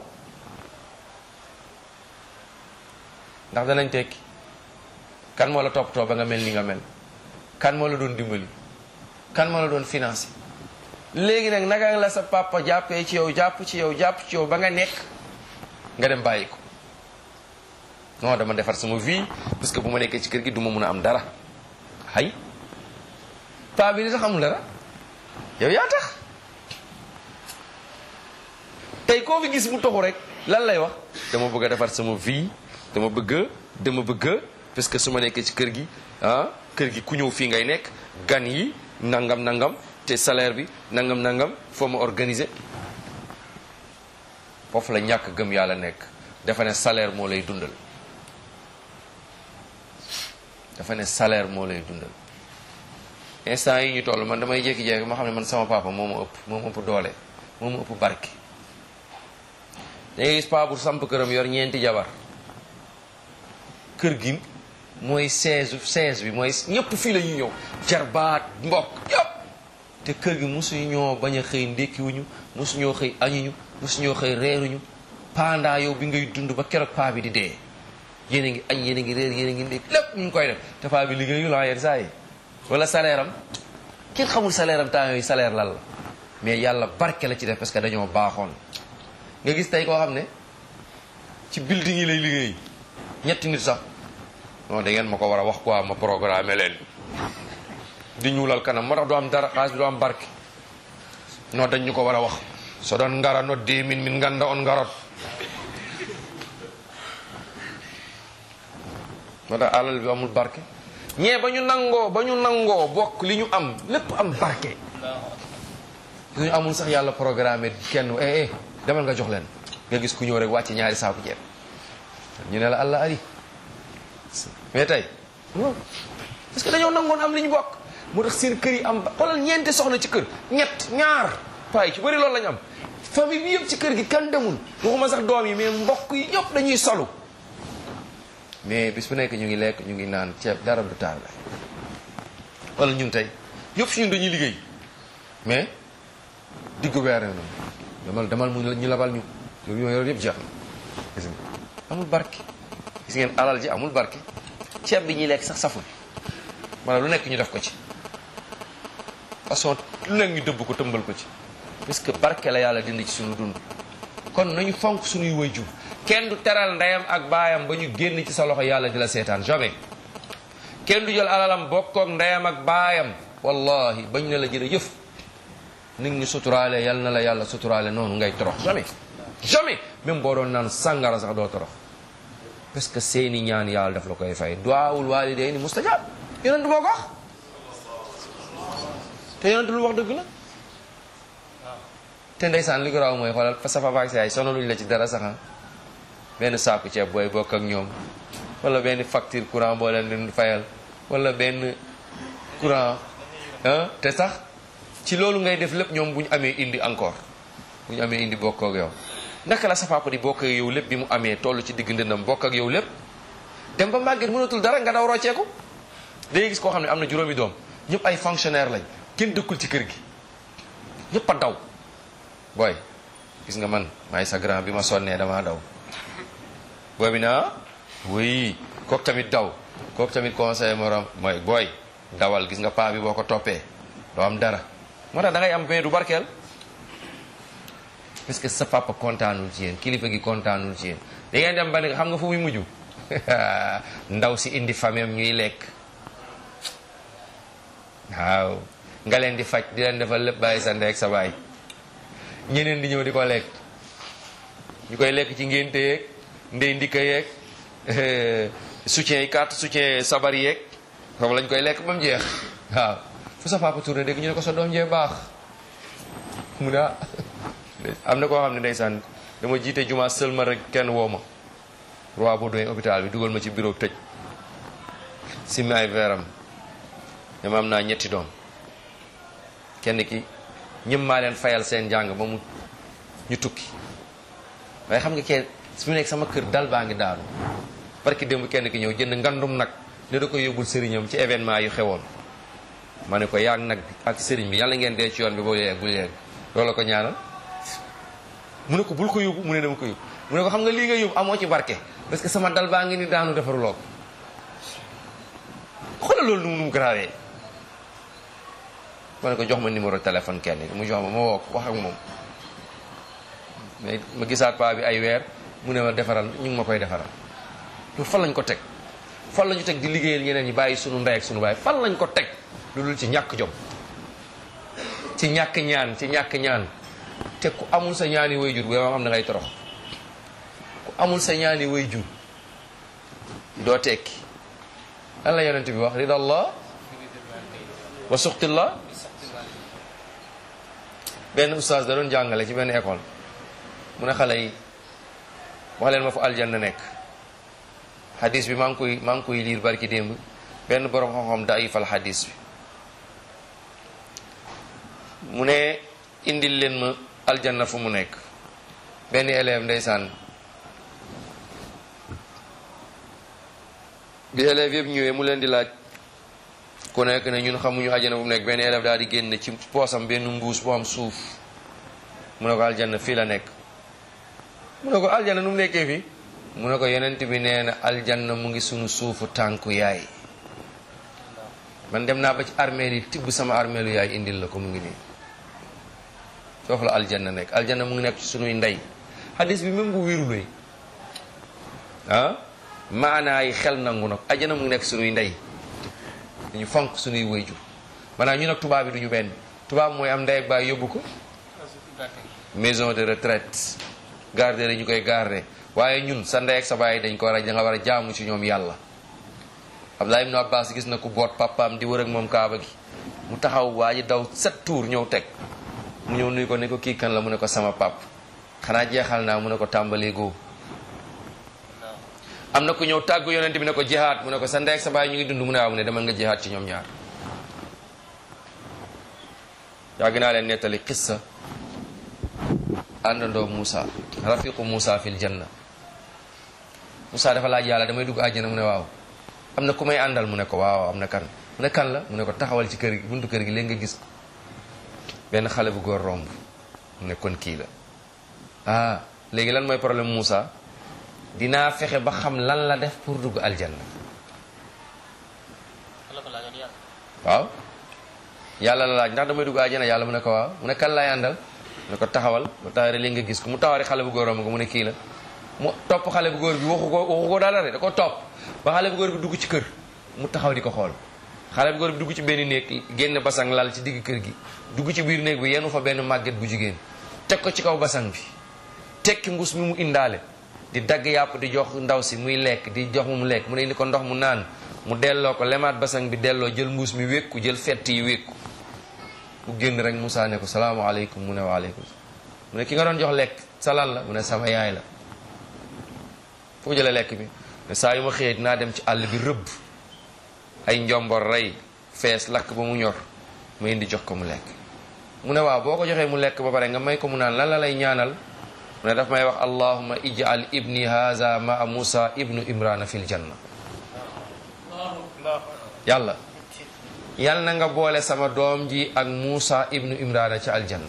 ndax danañ tekki kan moo la toppatoo ba nga mel ni nga mel kan moo la doon dimbali kan moo la doon financé léegi nag naka la sa papa jàppee ci yow jàpp ci yow jàpp ci yow ba nga nekk nga dem bàyyi ko non dama defar sama vie parce que bu ma nekkee ci kër gi du ma mun a am dara hay paa bi li tax amul dara yow yaa tax tey koo fi gis mu toxu rek lan lay wax dama bëgg a defar sama vie dama bëgg dama bëgg parce que su ma nekkee ci kër gi ah kër gi ku ñëw fii ngay nekk gan yi nangam nangam te salaire bi nangam nangam foo ma organiser foofu la ñàkk gëm yàlla nekk dafa ne salaire moo lay dundal dafa ne salaire moo lay dundal instant yi ñu toll man damay jékki-jékki ma xam ne man sama papa moo ma ëpp moo ma ëpp doole moo ma ëpp barke dangay gis paa bu samp këram yor ñeenti jabar kër gi mooy seize seize bi mooy ñëpp fii la ñuy ñëw jarbaat mbokk yëpp te kër gi mosuñu ñoo bañ a xëy ndékkiwuñu mosuñoo xëy añuñu mosuñoo xëy reeruñu pendant yow bi ngay dund ba keroog paa bi di dee yéen a ngi añ yéen a ngi réer yéen a ngi ndékki lépp ñu ngi koy def te paa bi liggéeyu la yenn saa yi wala salaire am kenn xamul salaire am temps yooyu salaire lan la mais yàlla barke la ci def parce que dañoo baaxoon nga gis tey koo xam ne ci building yi lay liggéey ñetti nit sax non da ngeen ma ko war a wax quoi ma programme leen di ñuulal kanam moo tax du am dara xaalis bi du am barke non dañ ñu ko war a wax so doon ngara no de min min nganda on ngarot moo tax alal bi amul barke ñee ba ñu nangoo ba ñu nangoo bokk li ñu am lépp am barke li ñu amul sax yàlla programme kenn eh eh demal nga jox leen nga gis ku ñëw rek wàcce ñaari saaku ceeb ñu ne la allah ari mais tey non parce que dañoo nangoon am li ñu bokk moo tax seen kër yi am xoolal ñeenti soxna ci kër ñett ñaar paay ci bëri loolu lañu am famille bi yëpp ci kër gi kan demul waxuma sax doom yi mais mbokk yi yëpp dañuy solu mais bis bu nekk ñu ngi lekk ñu ngi naan ceeb dara du taal wala ñun tey ñëpp si ñun dañuy liggéey mais diggu weer na demal demal mu ñu labal ñu loolu yooyu yëpp jeex na gis nga amul barke gis ngeen alal ji amul barke ceeb bi ñuy lekk sax saful wala lu nekk ñu def ko ci façon lu nekk ñu dëbb ko tëmbal ko ci parce que barke la yàlla dindi ci suñu dund kon nañu fonk suñuy wayjur kenn du teral ndeyam ak baayam ba ñu génn ci sa loxo yàlla di la seetaan jamais kenn du jël alalam bokkook ndeyam ak baayam wallahi bañ ne la jërëjëf nit ñu suturaale yal na la yàlla suturaale noonu ngay torox jamais jamais même boo doon naan sàngara sax doo torox parce que seeni ñaan yàlla daf la koy fay duwaawul waalidayni mustajab yonent moo ko wax te yonent lu wax dëgg la te ndeysaan li ko raw mooy xoolal sa papa ak sa yaay sonaluñ la ci dara sax benn saaku ceeb booy bokk ak ñoom wala benn facture courant boo leen di fayal wala benn courant ah te sax ci loolu ngay def lépp ñoom bu ñu amee indi encore bu ñu amee indi bokk ak yow naka la sa papa di bokk ak yow lépp bi mu amee toll ci digg ndëndam bokk ak yow lépp dem ba màgget mënatul dara nga daw rocceeku day gis koo xam ne am na juróomi doom ñëpp ay fonctionnaire lañ kenn dëkkul ci kër gi ñëpp a daw booy gis nga man maay sa grand bi ma sonnee damaa daw booy bi naa oui kooku tamit daw kooku tamit conseil morom mooy booy dawal gis nga paa bi boo ko toppee doo am dara moo tax da ngay am mais du barkeel parce que sa papa kontaanul ci yéen kilifa gi kontaanul ci yéen da ngeen dem ba ne xam nga fu muy mujj ndaw si indi famem ñuy lekk waaw nga leen di faj di leen defal lépp bàyyi sa ndey ak sa baay ñeneen di ñëw di ko lekk ñu koy lekk ci ngénte yeeg ndey ndikka yeeg soutien yi carte soutien sabar yeeg foofu lañ koy lekk ba mu jeex waaw fu sa papa tourné dégg ñu ne ko sa doom jee baax mu ne ah am na koo xam ne ndeysaan dama jiite juma sëlma rek kenn woo ma roi bu doy hôpital bi dugal ma ci bureau tëj simmi ay veeram dama am naa ñetti doom kenn ki ñëm maa leen fayal seen njàng ba mu ñu tukki waaye xam nga kee su mu nekk sama kër dal baa ngi daanu parce que démb kenn ki ñëw jënd ngandum nag ne da koy yóbbul sëriñam ci événement yu xewoon ma ne ko yaag nag ak sëriñ bi yàlla ngeen dee ci yoon bi boo yeeg bul yeeg loolu ko ñaanal mu ne ko bul ko yóbbu mu ne dama ko yóbbu mu ne ko xam nga lii nga yóbbu amoo ci barke parce que sama dal baa ngi ni daanu defaruloo ko xoolal loolu nu mu grawee ma ne ko jox ma numéro téléphone kenn mu jox ma ma woo ko wax ak moom mais ma gisaat paa bi ay weer mu ne ma defaral ñu ngi ma koy defaral loolu fan lañ ko teg fan lañu teg di liggéeyal ñeneen ñi bàyyi sunu ndey ak sunu baay fan lañ ko teg lu dul ci ñàkk jom ci ñàkk ñaan ci ñàkk ñaan te ku amul sa ñaani way jur bu yow xam da ngay torox ku amul sa ñaani way jur doo tekki lan la yonent bi wax ridallah wa suxtillah benn oustaz da doon jàngale ci benn école mu ne xale yi wax leen ma fu aljanna nekk hadis bi maa ngi koy maa ngi koy liir barki démb benn borom xam-xam daifal hadis bi mu ne indil leen ma aljanna fu mu nekk benn élève ndeysaan bi élève yëpp ñëwee mu leen di laaj ku nekk ne ñun xamuñu aljanna fu mu nekk benn élève daal di génn ci poosam benn mbuus bu am suuf mu ne ko aljanna fii la nekk mu ne ko aljanna nu mu nekkee fii mu ne ko yonent bi nee na aljanna mu ngi sunu suufu tànku yaay man dem naa ba ci armeel yi tibb sama armeelu yaay indil la ko mu ngi nii foofu la aljanna nekk aljanna mu ngi nekk ci sunuy ndey hadis bi même bu wéruloy ah maanaa yi xel nangu nag aljanna mu ngi nekk sunuy ndey dañu fonk sunuy wayjur maanaam ñu nag tubaab bi duñu benn tubaab mooy am ndey ak baay yóbbu ko maison de retraite garder la ñu koy garder waaye ñun sa ndey ak sa baay dañ ko war a da nga war a jaamu ci ñoom yàlla Abdullah ibn Abbas gis na ku boot papaam di wër ak moom kaaba gi mu taxaw waa ji daw sept tours ñëw teg mu ñëw nuyu ko ne ko kii kan la mu ne ko sama pap xanaa jeexal naa mu ne ko tàmbali góob am na ku ñëw tàggu yonent bi ne ko jihaat mu ne ko sa ndey ak sa baay ñu ngi dund mu ne waaw mu ne demal nga jihaat ci ñoom ñaar yàgg naa leen nettali qissa àndandoo Moussa rafiqu Moussa fil janna Moussa dafa laaj yàlla damay dugg àjjana mu ne waaw am na ku may àndal mu ne ko waaw am na kan mu ne kan la mu ne ko taxawal ci kër gi buntu kër gi léegi nga gis ko benn xale bu góor romb mu ne kon kii la ah léegi lan mooy problème Moussa dinaa fexe ba xam lan la def pour dugg aljanna waaw yàlla la laaj ndax damay dugg aljanna yàlla mu ne ko waaw mu ne kan laay àndal mu ne ko taxawal ba taxawee léegi nga gis ko mu taxawee xale bu góor romb ko mu ne kii la mu topp xale bu góor bi waxu ko waxu ko dara de da ko topp ba xale bu góor bi dugg ci kër mu taxaw di ko xool xale bu góor bi dugg ci benn néeg génn basang lal ci digg kër gi dugg ci biir néeg bi yenu fa benn màgget bu jigéen teg ko ci kaw basang bi tekki mbus mi mu indaale di dagg yàpp di jox ndaw si muy lekk di jox mu mu lekk mu ne indi ko ndox mu naan mu delloo ko lemaat basang bi delloo jël mbuus mi wékku jël fett yi wékku mu génn rek Moussa ne ko salaamaaleykum mu ne waaleykum mu ne ki nga doon jox lekk sa lan la mu ne sama yaay la foo jëlee lekk bi ne saa yu ma xëyee dinaa dem ci àll bi rëbb ay njombor rey fees lakk ba mu ñor ma indi jox ko mu lekk mu ne waaw boo ko joxee mu lekk ba pare nga may ko mu naan lan la lay ñaanal mu ne daf may wax allahuma ij'al ibni haza maa musa ibnu imrana fil janna yàlla yal na nga boole sama doom ji ak musa ibnu imrana ci aljanna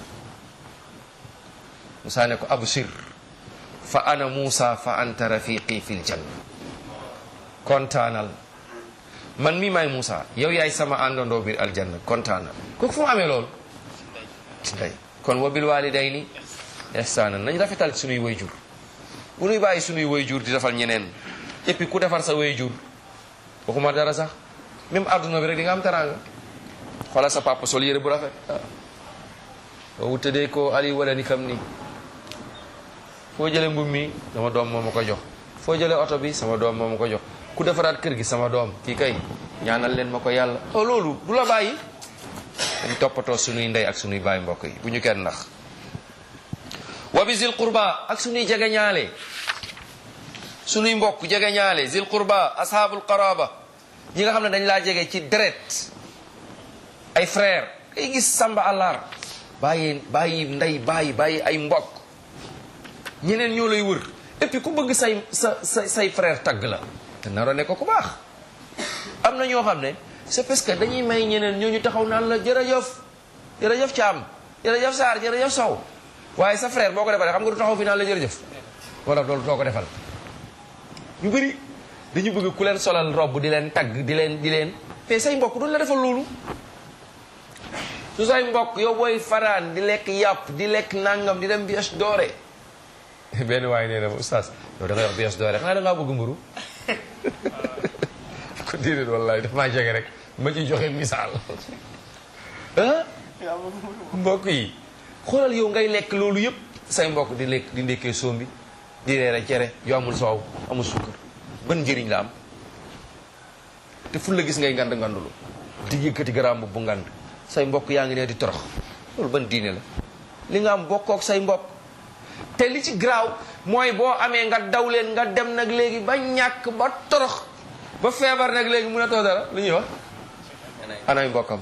musa ne ko abshir fa ana musa fa anta rafiqi fil janna kontaanal man mi maay Moussa yow yaay sama àndandoo biir aljanna kontaanal kooku fu mu amee loolu day kon wa bil walidayni ihsaanan nañ rafetal sunuy wayjur bu nuy bàyyi sunuy wayjur di defal ñeneen et puis ku defar sa wayjur waxuma dara sax même adduna bi rek di nga am teraanga xoolal sa papa sol yére bu rafet boo wutadee ko ali wala ni kam ni foo jëlee mbub mi sama doom moo ma ko jox foo jëlee oto bi sama doom moo ma ko jox ku defaraat kër gi sama doom kii kay ñaanal leen ma ko yàlla oh loolu du la bàyyi dañ toppatoo sunuy ndey ak sunuy baay mbokk yi bu ñu kenn nax wa bi zil qurba ak sunuy jegeñaale sunuy mbokk jegeñaale zil qurba ashaabul qaraba ñi nga xam ne dañ laa jege ci deret ay frère ay gis samba àllar bàyyi bàyyi ndey bàyyi bàyyi ay mbokk ñeneen ñoo lay wër et puis ku bëgg say sa sa say frère tagg la te naroo ne ko ku baax am na ñoo xam ne c'est parce que dañuy may ñeneen ñooñu taxaw naan la jërëjëf jërëjëf Thiam jërëjëf Sarr jërëjëf Sow waaye sa frère boo ko defalee xam nga du taxaw fi naan la jërëjëf moo tax loolu doo ko defal ñu bëri dañu bëgg ku leen solal robb di leen tagg di leen di leen te say mbokk duñ la defal loolu su say mbokk yow booy faraan di lekk yàpp di lekk nangam di dem bies doore benn waaye nee na ma oustaz yow da ngay wax bies doore xanaa da ngaa bëgg mburu ko déedéet wallahi daf maa jege rek ma ci joxe misaal ah mbokk yi xoolal yow ngay lekk loolu yëpp say mbokk di lekk di ndekkee sombi di reere cere yu amul soow amul sukkar ban njëriñ la am te fu la gis ngay ngand ngandulu di yëkkati garaam bu ngand say mbokk yaa ngi ne di torox loolu ban diine la li nga am bokkook say mbokk te li ci garaaw mooy boo amee nga daw leen nga dem nag léegi ba ñàkk ba torox ba feebar nag léegi mun a too dara lu ñuy wax anay mbokkam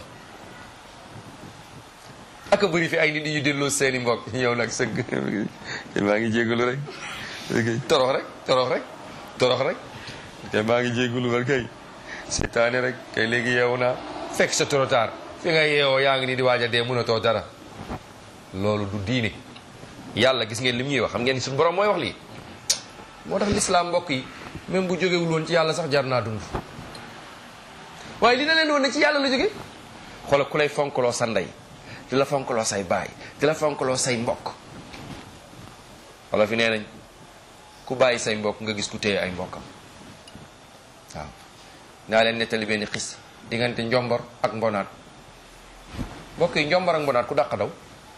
aka bëri fi ay nit yi ñu delloo seeni mbokk ñëw nag sëgg maa ngi jégalu rek torox rek torox rek torox rek te maa ngi jégalu rek kay seetaane rek kay léegi yeewu naa fekk sa trop tard fi nga yeewoo yaa ngi nii di waaj a dee mun a too dara loolu du diine yàlla gis ngeen li mu ñuy wax xam ngeen suñu borom mooy wax lii moo tax lislaam mbokk yi même bu jógewul woon ci yàlla sax jar naa dund waaye li na leen woon ne ci yàlla la jóge xoolal ku lay fonkaloo sa ndey di la fonkaloo say baay di la fonkaloo say mbokk wala fi nee nañ ku bàyyi say mbokk nga gis ku téye ay mbokkam waaw naa leen nettali benn xis diggante njombor ak mbonaat mbokk yi njombor ak mbonaat ku dàq daw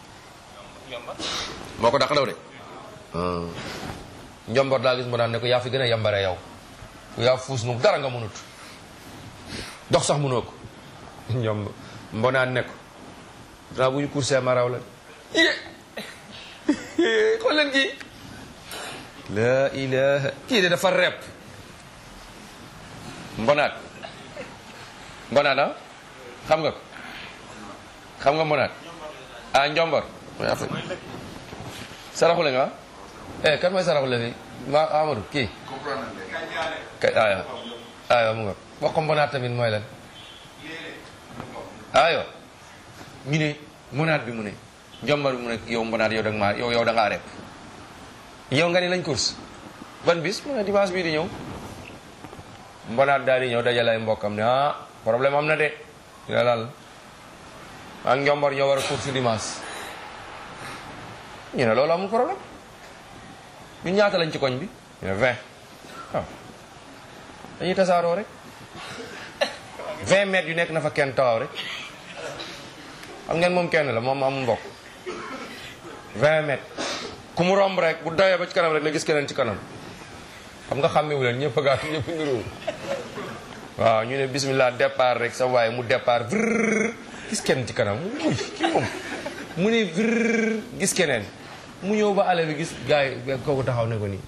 moo ko dàq daw de njombor daa gis mbonaat ne ko yaa fi gën a yambare yow yaa fuus nu dara nga mënut dox sax mënoo ko ñoom mbonaat ne ko danaa bu ñu coursé ma raw la yé xool leen kii la ilaha kii de dafa repp mbonaat mbonaat ah xam nga ko xam nga mbonaat ah njombor mooy affaire saraxule nga eh kan mooy saraxule fi ma Amadou kii kay aya aya mu nga wax ko mbonaat tamit mooy lan ayo ñu ne mbonaat bi mu ne njombar bi mu ne yow mbonaat yow da nga maa yow yow da ngaa rep yow nga ne lañ course ban bis mu ne dimanche bii di ñëw mbonaat daal di ñëw dajale ay mbokkam ne ah problème am na de dina laal ak njombar ñoo war a course dimanche ñu ne loolu amul problème ñun ñaata lañ ci koñ bi ñu ne vingt waaw dañuy tasaaroo rek vingt mètres yu nekk na fa kenn taxaw rek xam ngeen moom kenn la moom amul mbokk vingt mètres ku mu romb rek bu dawee ba ci kanam rek la gis keneen ci kanam xam nga xàmmewu leen ñëpp gaa ñëpp niroo waaw ñu ne bismillah départ rek sa waaye mu départ vrrr gis kenn ci kanam uy kii moom mu ne vrrr gis keneen mu ñëw ba ale bi gis gars yi kooku taxaw ne ko nii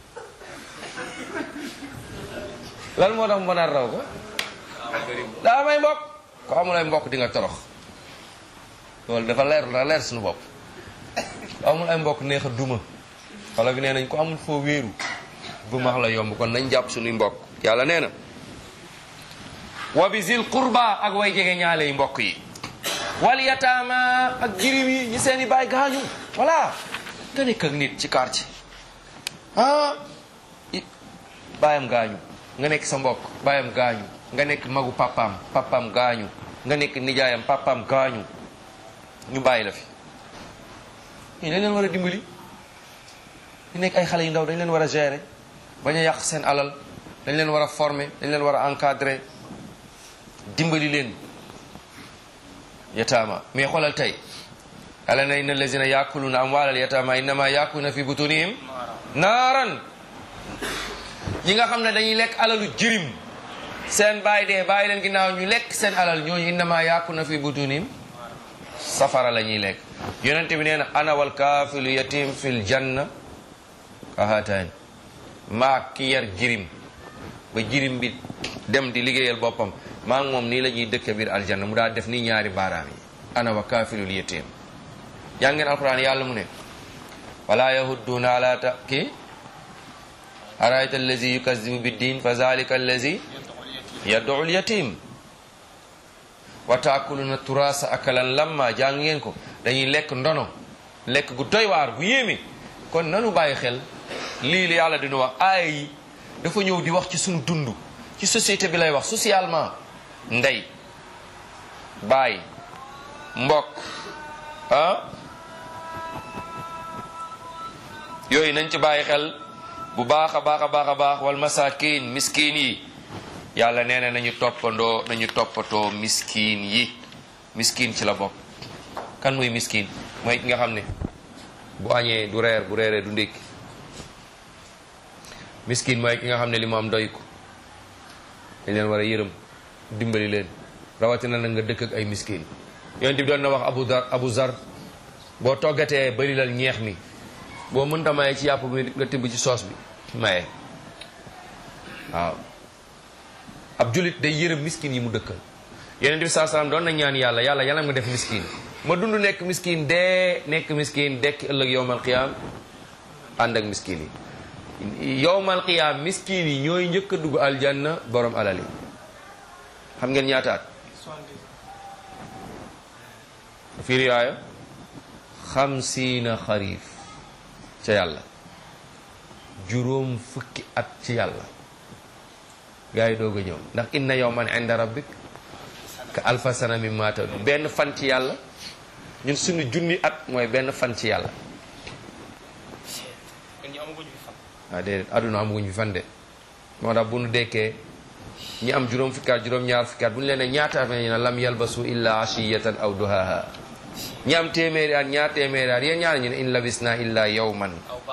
lan moo tax mën a raw ko daa may mbokk ko amul ay mbokk di nga torox loolu dafa leer dafa leer suñu bopp ko amul ay mbokk neex a duma wala bi nee nañ ko amul foo wéeru bu max la yomb kon nañ jàpp suñuy mbokk yàlla nee na wa bi zil qurba ak way jege ñaale yi mbokk yi wal yataama ak jirim yi ñi seen i baay gaañu voilà nga nekk ak nit ci quartier ah baayam gaañu nga nekk sa mbokk baayam gaañu nga nekk magu papaam papaam gaañu nga nekk nijaayam papaam gaañu ñu bàyyi la fi ñu dañ leen war a dimbali ñu nekk ay xale yu ndaw dañ leen war a gérer bañ a yàq seen alal dañ leen war a former dañ leen war a encadrer dimbali leen yataama mais xoolal tey yàlla na inna allazina yakuluna amwaalal yataama innama yakuluna fi butunihim naaran ñi nga xam ne dañuy lekk alalu jirim seen bàyyi dee bàyyi leen ginnaaw ñu lekk seen alal ñooñu innama yakuluna fi butunihim safara la ñuy lekk yonent bi nee na ana wal kaafilu yatim fil janna kahataani maa ki yar jirim ba jirim bi dem di liggéeyal boppam maa ngi moom nii la ñuy dëkke biir aljanna mu daal def nii ñaari baaraam yi ana wa kaafilul yatim yaa ngeen alquran yàlla mu ne wala yahudduuna ala ta ki arayta allazi yukazibu biddin fa zalika allazi yad'u lyatim wa taakuluna turasa akalan lamma jàng ngeen ko dañuy lekk ndono lekk gu doy waar gu yéeme kon nanu bàyyi xel lii li yàlla dina wax aaya yi dafa ñëw di wax ci suñu dund ci société bi lay wax socialement ndey baay mbokk ah yooyu nañ ci bàyyi xel bu baax a baax a baax a baax wal masakin miskin yi yàlla nee na nañu toppandoo nañu toppatoo miskin yi miskin ci la bokk kan muy miskin mooy ki nga xam ne bu añee du reer bu reeree du ndékki miskin mooy ki nga xam ne li mu am doy ko dañ leen war a yërëm dimbali leen rawatina na nga dëkk ak ay miskin yonent bi doon na wax abu dar abu zar boo toggatee bari lal ñeex mi boo mënta maye ci yàpp bi nga tibb ci soos bi maye waaw ab julit day yërëm miskin yi mu dëkkal yonent bi saa salaam doon na ñaan yàlla yàlla yàlla nga def miskin ma dund nekk miskin dee nekk miskin dekk ëllëg yowmal qiyaam ànd ak miskin yi yowmal qiyaam miskin yi ñooy njëkk a dugg aljanna borom alal yi xam ngeen ñaataat fi riwaaya xamsiina xariif ca yàlla juróom fukki at ci yàlla gaa yi doog a ñëw ndax inna yowman inda rabbik ka alfa sana mimma ta'udun benn fan ci yàlla ñun suñu junni at mooy benn fan ci yàlla waaw déedéet adduna amaguñ fi fan de moo tax bu nu dekkee ñi am juróom fukki at juróom ñaar fukki at bu ñu leen ne ñaata at ñu ne lam yalbasu illa ashiyatan aw duhaha ñi am téeméeri at ñaar téeméeri at yéen ñaar ñu ne in labisna illa yawman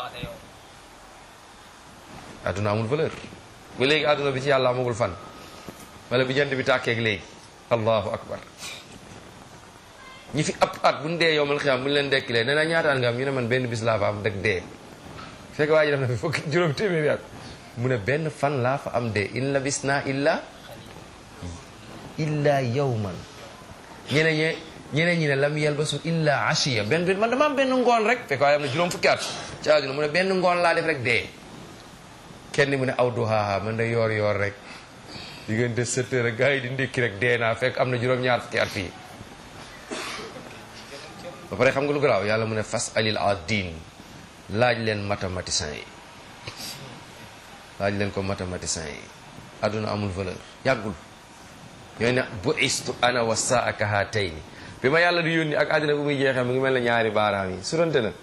adduna amul valeur ba léegi adduna bi ci yàlla amagul fan wala bi jant bi tàkkeeg léegi allahu akbar ñi fi ab at bu ñu dee yowmal xiyaam bu ñu leen dekkilee nee na ñaataan nga am ñu ne man benn bis laa fa am dëgg dee fekk waa ji def na fi fukki juróom téeméeri at mu ne benn fan laa fa am dee in labisna illa illa yawman ñeneen ñe ñeneen ñi ne lam yalbasu illa ashiya benn benn man dama am benn ngoon rek fekk waaye am na juróom fukki at ci àdduna mu ne benn ngoon laa def rek dee kenn mu ne aw duhaaha man de yoor yoor rek diggante sept heures gars yi di ndékki rek dee naa fekk am na juróom-ñaar fukki at fii ba pare xam nga lu garaaw yàlla mu ne fas alil adin laaj leen mathématicien yi laaj leen ko mathématicien yi adduna amul valeur yàggul yooyu ne bu istu ana wa saa ka haatayni bi ma yàlla di yónni ak àddina bu muy jeexee mu ngi mel ne ñaari baaraam yi surante na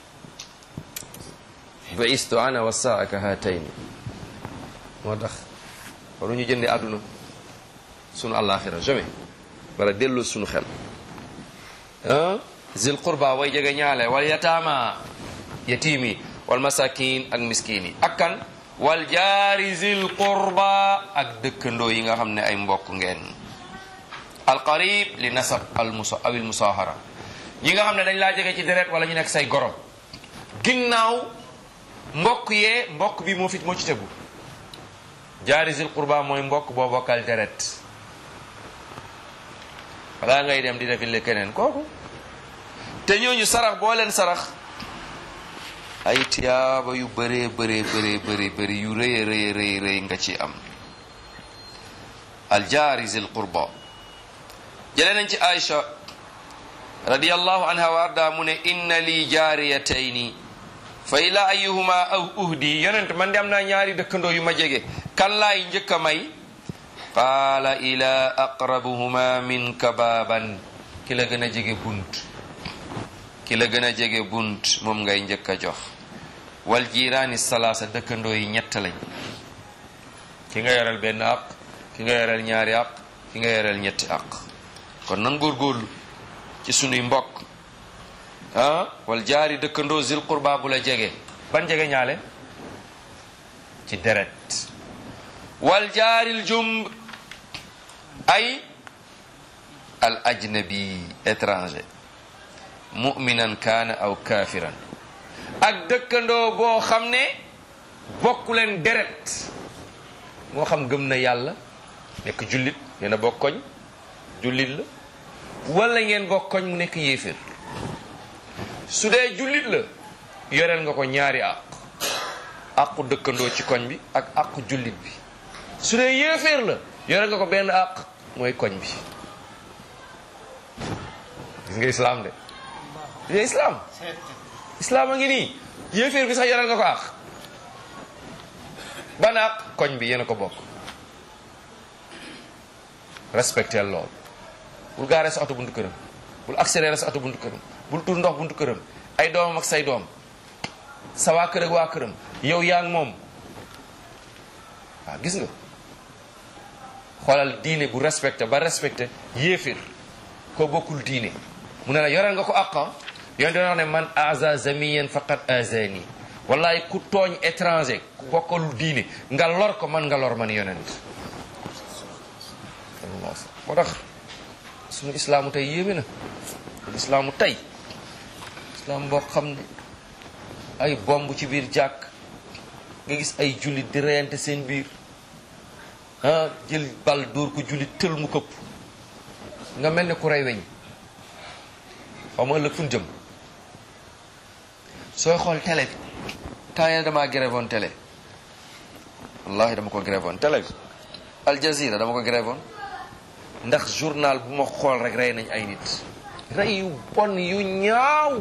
bu istu ana wa saa ka haatayni moo tax waru ñu jënde àdduna sunu àllaaxira jamais wala delloo sunu xel ah zil qurba way jege ñaale wal yataama yatiimi wal masakin ak miskin yi ak kan wal jaari zil qurba ak dëkkandoo yi nga xam ne ay mbokk ngeen alqarib li nasab al musa awil musahara ñi nga xam ne dañ laa jege ci deret wala ñu nekk say goro ginnaaw mbokk yee mbokk bi moo fit moo ci tegu jaari zil qurba mooy mbokk boo bokkal deret balaa ngay dem di defile keneen kooku te ñooñu sarax boo leen sarax ay tiyaaba yu bëree bëree bëree bëri bëri yu rëy rëy rëy rëy nga ci am aljaari zil qurba jëlee nañ ci Aïcha radiyallahu anha wa arda mu ne inna li jaariyatayni fa ila ayuhuma aw uhdi yonent man de am naa ñaari dëkkandoo yu ma jege kan laay njëkk a may qaala ila aqrabuhuma minka baaban ki la gën a jege bunt ki la gën a jege bunt moom ngay njëkk a jox wal jiiraani salaasa dëkkandoo yi ñett lañ ki nga yoreel benn àq ki nga yoreel ñaari àq ki nga yoreel ñetti àq kon nan góorgóorlu ci sunuy mbokk ah wal jaari dëkkandoo zil qurba bu la jege ban jege ñaale ci deret wal jaaril jumb ay al ajnabi étranger muminan kaana aw kaafiran ak dëkkandoo boo xam ne bokku leen deret moo xam gëm na yàlla nekk jullit yéen a bokk koñ jullit la wala ngeen bokk koñ mu nekk yéeféer su dee jullit la yoreel nga ko ñaari àq àqu dëkkandoo ci koñ bi ak àqu jullit bi su dee yéeféer la yoreel nga ko benn àq mooy koñ bi gis nga islaam de gis nga islaam islaam a ngi nii yéeféer bi sax yoreel nga ko àq ban àq koñ bi yéen a ko bokk respecté lool bul gaaree sa oto buntu këram bul accéléré sa oto buntu këram bul tur ndox buntu këram ay doomam ak say doom sa waa kër ak waa këram yow yaa ngi moom waaw gis nga xoolal diine bu respecté ba respecté yéefir koo bokkul diine mu ne la yoreel nga ko àqam yoon dina wax ne man aza zamiyen faqat azani wallahi ku tooñ étranger ku bokkalul diine nga lor ko man nga lor man yonent moo tax suñu islaamu tey yéeme na islaamu tey islaam boo xam ne ay bomb ci biir jàkk nga gis ay jullit di reyante seen biir ah jël bal dóor ko jullit tël mu këpp nga mel ne ku rey weñ xaw ma ëllëg fu ñu jëm sooy xool télé bi temps yii damaa grévoon télé wallahi dama ko grévoon télé bi Al Jazeera dama ko grévoon ndax journal bu ma xool rek rey nañ ay nit rey yu bon yu ñaaw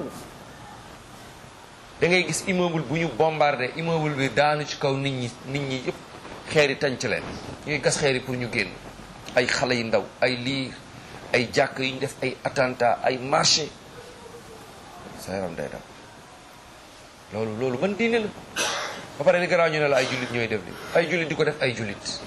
da ngay gis immeuble bu ñu bombardé immeuble bi daanu ci kaw nit ñi nit ñi yëpp xeer yi tànc leen ñuy gas xeer yi pour ñu génn ay xale yu ndaw ay liir ay jàkk yu ñu def ay attentat ay marché sa yaram day daw loolu loolu man diine la ba pare li garaaw ñu ne la ay jullit ñooy def li ay jullit di ko def ay jullit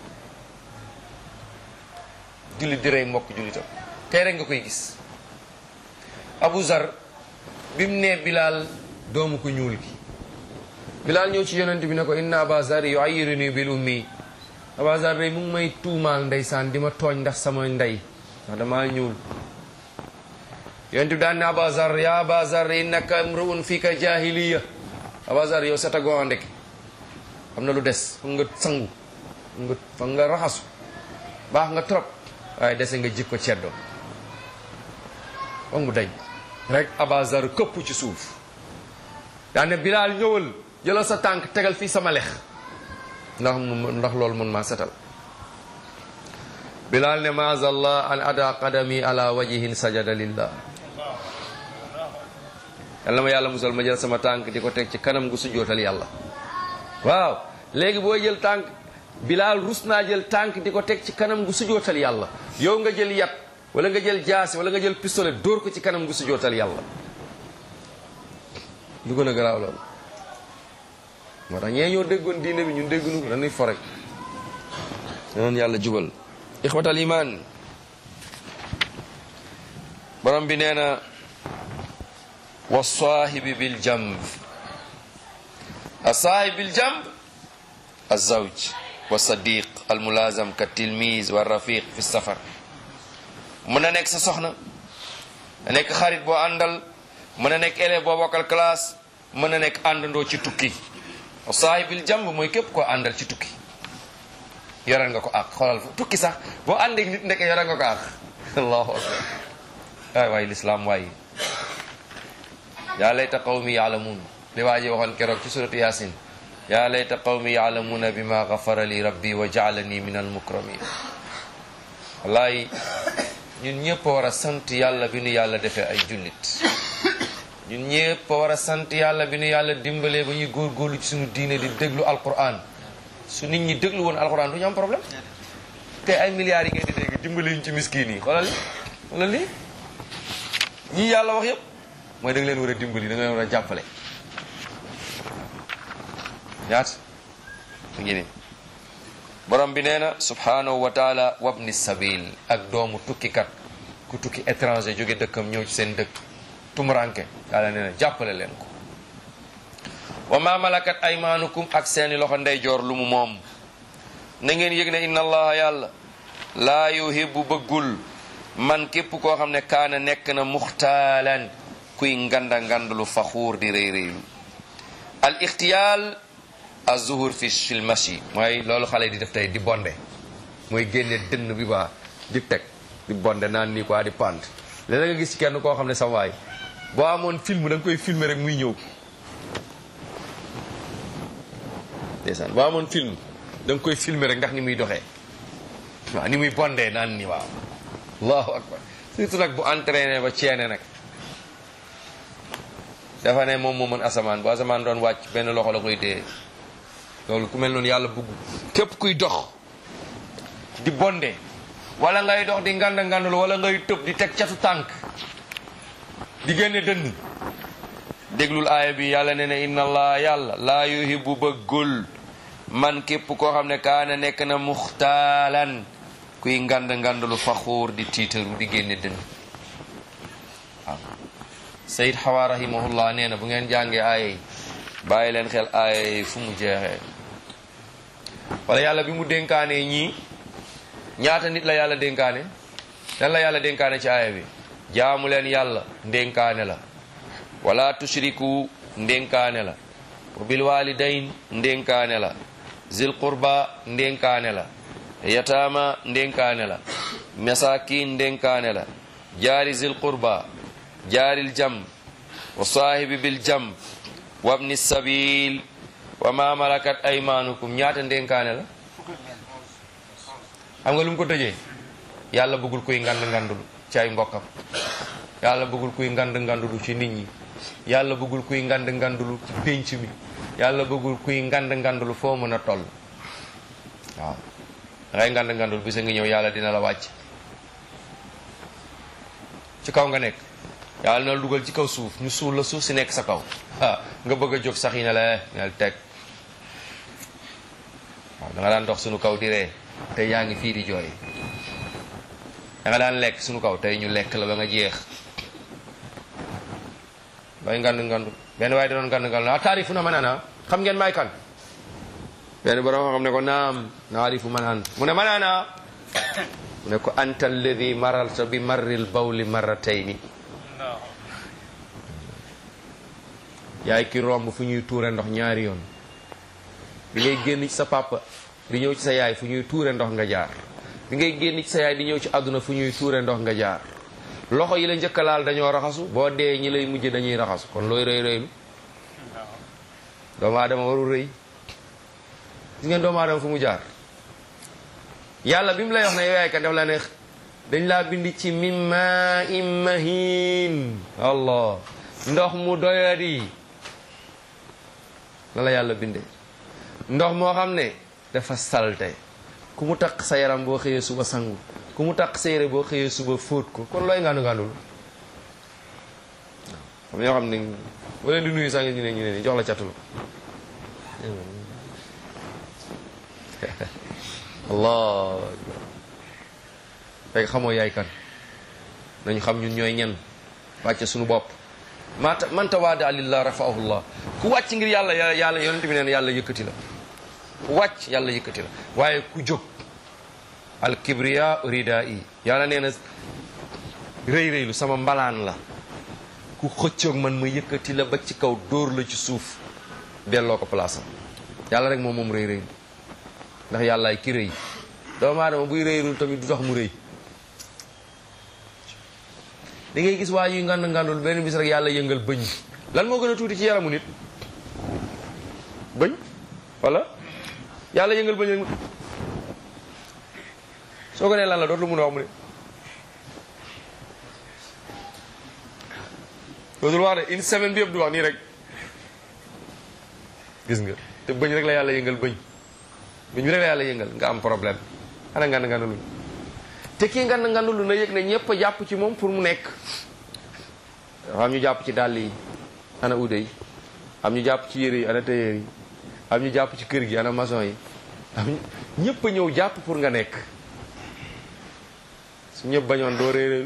jullit di rey mbokk jullitam tey rek nga koy gis Abu Zar bi mu nee Bilaal doomu ko ñuul gi Bilaal ñëw ci yonent bi ne ko inna Aba Zar yu'ayyiruni bil ummi Aba Zar day mu ngi may tuumaal ndeysaan di ma tooñ ndax sama ndey ndax damaa ñuul yonent bi daan ne Aba Zar ya Aba Zar innaka imru'un fika jahiliya Aba Zar yow seta goo ndek am na lu des fa nga sangu nga fa nga raxasu baax nga trop waaye dese nga jikko ceddo ba mu dañ rek abazar këpp ci suuf daane bilaal ñëwal jëlal sa tànk tegal fii sama lex ndax ndax loolu mun maa setal bilaal ne maazallah an ada qadami ala wajihin sajada lillah yàlla ma yàlla musal ma jël sama tànk di ko teg ci kanam gu sujjootal yàlla waaw léegi booy jël tànk bilaal rus naa jël tànk di ko teg ci kanam gu sujjootal yàlla yow nga jël yat wala nga jël jaasi wala nga jël pistolet dóor ko ci kanam gu sujjootal yàlla lu gën a garaaw loolu moo tax ñee ñoo déggoon diine bi ñun déggunu ko dañuy forek noonu yàlla jubal ixwatal iman borom bi nee na wa saahibi bil jamb a saahib bil jamb azawj wa sadiq al mulazam ka tilmise wa rafiq fi safar mën na nekk sa soxna na nekk xarit boo àndal mën na nekk élève boo bokkal classe mën na nekk àndandoo ci tukki wa saahibil jamb mooy képp koo àndal ci tukki yoral nga ko àq xoolal fa tukki sax boo àndeek nit nekk yoral nga ko àq allahu akbar waay waay lislaam waay yaa layta qawmi yaalamuun li waa ji waxoon keroog ci suratu yasin yaa layta qawmi yaalamuuna bima gafara li rabbi wa jaalani min almukramin wallaay ñun ñëpp war a sant yàlla bi nu yàlla defee ay jullit ñun ñëpp war a sant yàlla bi nu yàlla dimbalee ba ñuy góorgóorlu ci suñu diine di déglu alquran su nit ñi déglu woon alquran du ñu am problème te ay milliards yi ngeen di dégg dimbali ñu ci miskin yi xoolal li xoolal li ñii yàlla wax yëpp mooy da nga leen war a dimbali da nga leen war a jàppale ñaat mu ngi ni borom bi nee na subhanahu wa taala wabni sabil ak doomu tukkikat ku tukki étranger jóge dëkkam ñëw ci seen dëkk tumuranke yàlla nee na jàppale leen ko wa ma malakat aymaanukum ak seeni loxo ndeyjoor lu mu moom na ngeen yëg ne inna allaha yàlla laa yuhibbu bëggul man képp koo xam ne kaana nekk na muxtaalan kuy nganda ngandlu faxuur di rëy rëylu al ixtiyaal azuhur fi fil mashi mooy loolu xale di def tey di bonde mooy génne dënn bi baa di teg di bonde naan nii quoi di pant léeg nga gis ci kenn koo xam ne sa waay boo amoon film da nga koy filmer rek muy ñëw ndeysaan boo amoon film da nga koy filmer rek ndax ni muy doxee waaw ni muy bondee naan ni waaw allahu akbar surtout nag bu entraîné ba ceene nag dafa ne moom moo mën asamaan bu asamaan doon wàcc benn loxo la koy dee loolu ku mel noonu yàlla bëgg képp kuy dox di bonde wala ngay dox di nganda ngandul wala ngay tëb di teg catu tànk di génne dënn déglul aaya bi yàlla ne ne inna allah yàlla laa yuhibbu bëggul man képp koo xam ne kaana nekk na muxtaalan kuy ngand ngandulu faxuur di tiitaru di génne dënn waaw sayid xawa rahimahullah nee na bu ngeen jàngee aaya yi bàyyi leen xel aaya yi fu mu jeexee wala yàlla bi mu dénkaanee ñii ñaata nit la yàlla dénkaane lan la yàlla dénkaane ci aaya bi jaamu leen yàlla ndénkaane la wala tushriku ndénkaane la wa bil walidayn ndénkaane la zil qurba ndénkaane la yataama ndénkaane la masakin ndénkaane la jaari zil qurba jaaril jam wa saahibi bil jam wabni sabil wa ma malakat aymanukum ñaata ndénkaane la xam nga lu mu ko tëjee yàlla bëggul kuy ngand ngandulu ci ay mbokkam yàlla bëggul kuy ngand ngandulu ci nit ñi yàlla bëggul kuy ngand ngandulu ci pénc mi yàlla bëggul kuy ngand ngandulu foo mën a toll waaw dangay ngand ngandul bisa ngi ñëw yàlla dina la wàcc ci kaw nga nekk yàlla na la dugal ci kaw suuf ñu suul la suuf si nekk sa kaw ah nga bëgg a jóg sax yi ne la nel teg waaw da nga daan dox suñu kaw di ree tey yaa ngi fii di jooy da nga daan lekk suñu kaw tey ñu lekk la ba nga jeex bay ngand ngandu benn waaye da doon ngand ngandu ah taarifu na ma naan xam ngeen may kan benn borom xam ne ko naam naarifu ma naan mu ne ma naan mu ne ko anta alladi maralta bi marril bawli marratayni yaay ki romb fu ñuy tuure ndox ñaari yoon bi ngay génn ci sa papa di ñëw ci sa yaay fu ñuy tuure ndox nga jaar bi ngay génn ci sa yaay di ñëw ci àdduna fu ñuy tuure ndox nga jaar loxo yi la njëkk a laal dañoo raxasu boo dee ñi lay mujj dañuy raxasu kon looy rëy rëylu doomu aadama warul rëy gis ngeen doomu aadama fu mu jaar yàlla bi mu lay wax ne yow yaay kan def la ne dañ laa bind ci min maa in mahin allah ndox mu doyadi la la yàlla bindee ndox moo xam ne dafa salte ku mu taq sa yaram boo xëyee suba sangu ku mu taq sa yére boo xëyee suba fóot ko kon looy ngandu ngandul xam ñoo xam ne boo leen di nuyu sax ñu ne ñu ne ni jox la catul allah fekk xamoo yaay kan nañu xam ñun ñooy ñen wàcce suñu bopp mata man tawaada lillah rafaahu llah ku wàcc ngir yàlla yàlla yonente bi neen yàlla yëkkati la ku wàcc yàlla yëkkati la waaye ku jóg al kibriya rida i yàlla nee na rëy rëylu sama mbalaan la ku xëccoog man ma yëkkati la ba ci kaw dóor la ci suuf delloo ko place am yàlla rek moom moom rëy rëylu ndax yàllaay ki rëy doomu aadama buy rëyrul tamit du tax mu rëy da ngay gis waa yuy ngand ngandul benn bis rek yàlla yëngal bëñ lan moo gën a tuuti ci yaramu nit bëñ wala yàlla yëngal bëñ rek soo ko nee lan la dootul mun a wax mu ne dootul wax de une semaine bi yëpp du wax nii rek gis nga te bëñ rek la yàlla yëngal bëñ bëñ bi rek la yàlla yëngal nga am problème ana ngand ngandulu te kii ngand ngandulu na yëg ne ñëpp a jàpp ci moom pour mu nekk dafa am ñu jàpp ci dàll yi ana ude yi am ñu jàpp ci yére yi ana tailleur yi am ñu jàpp ci kër gi ana maçon yi am ñëpp a ñëw jàpp pour nga nekk su ñëpp bañoon doo réeréelu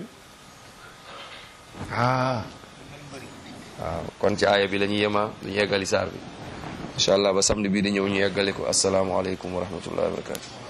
ah waaw kon ci aaya bi la ñu yema lu ñu yeggali saar bi incha allah ba samedi bii di ñëw ñu yeggale ko asalaamaaleykum wa rahmatullahi wa barakatu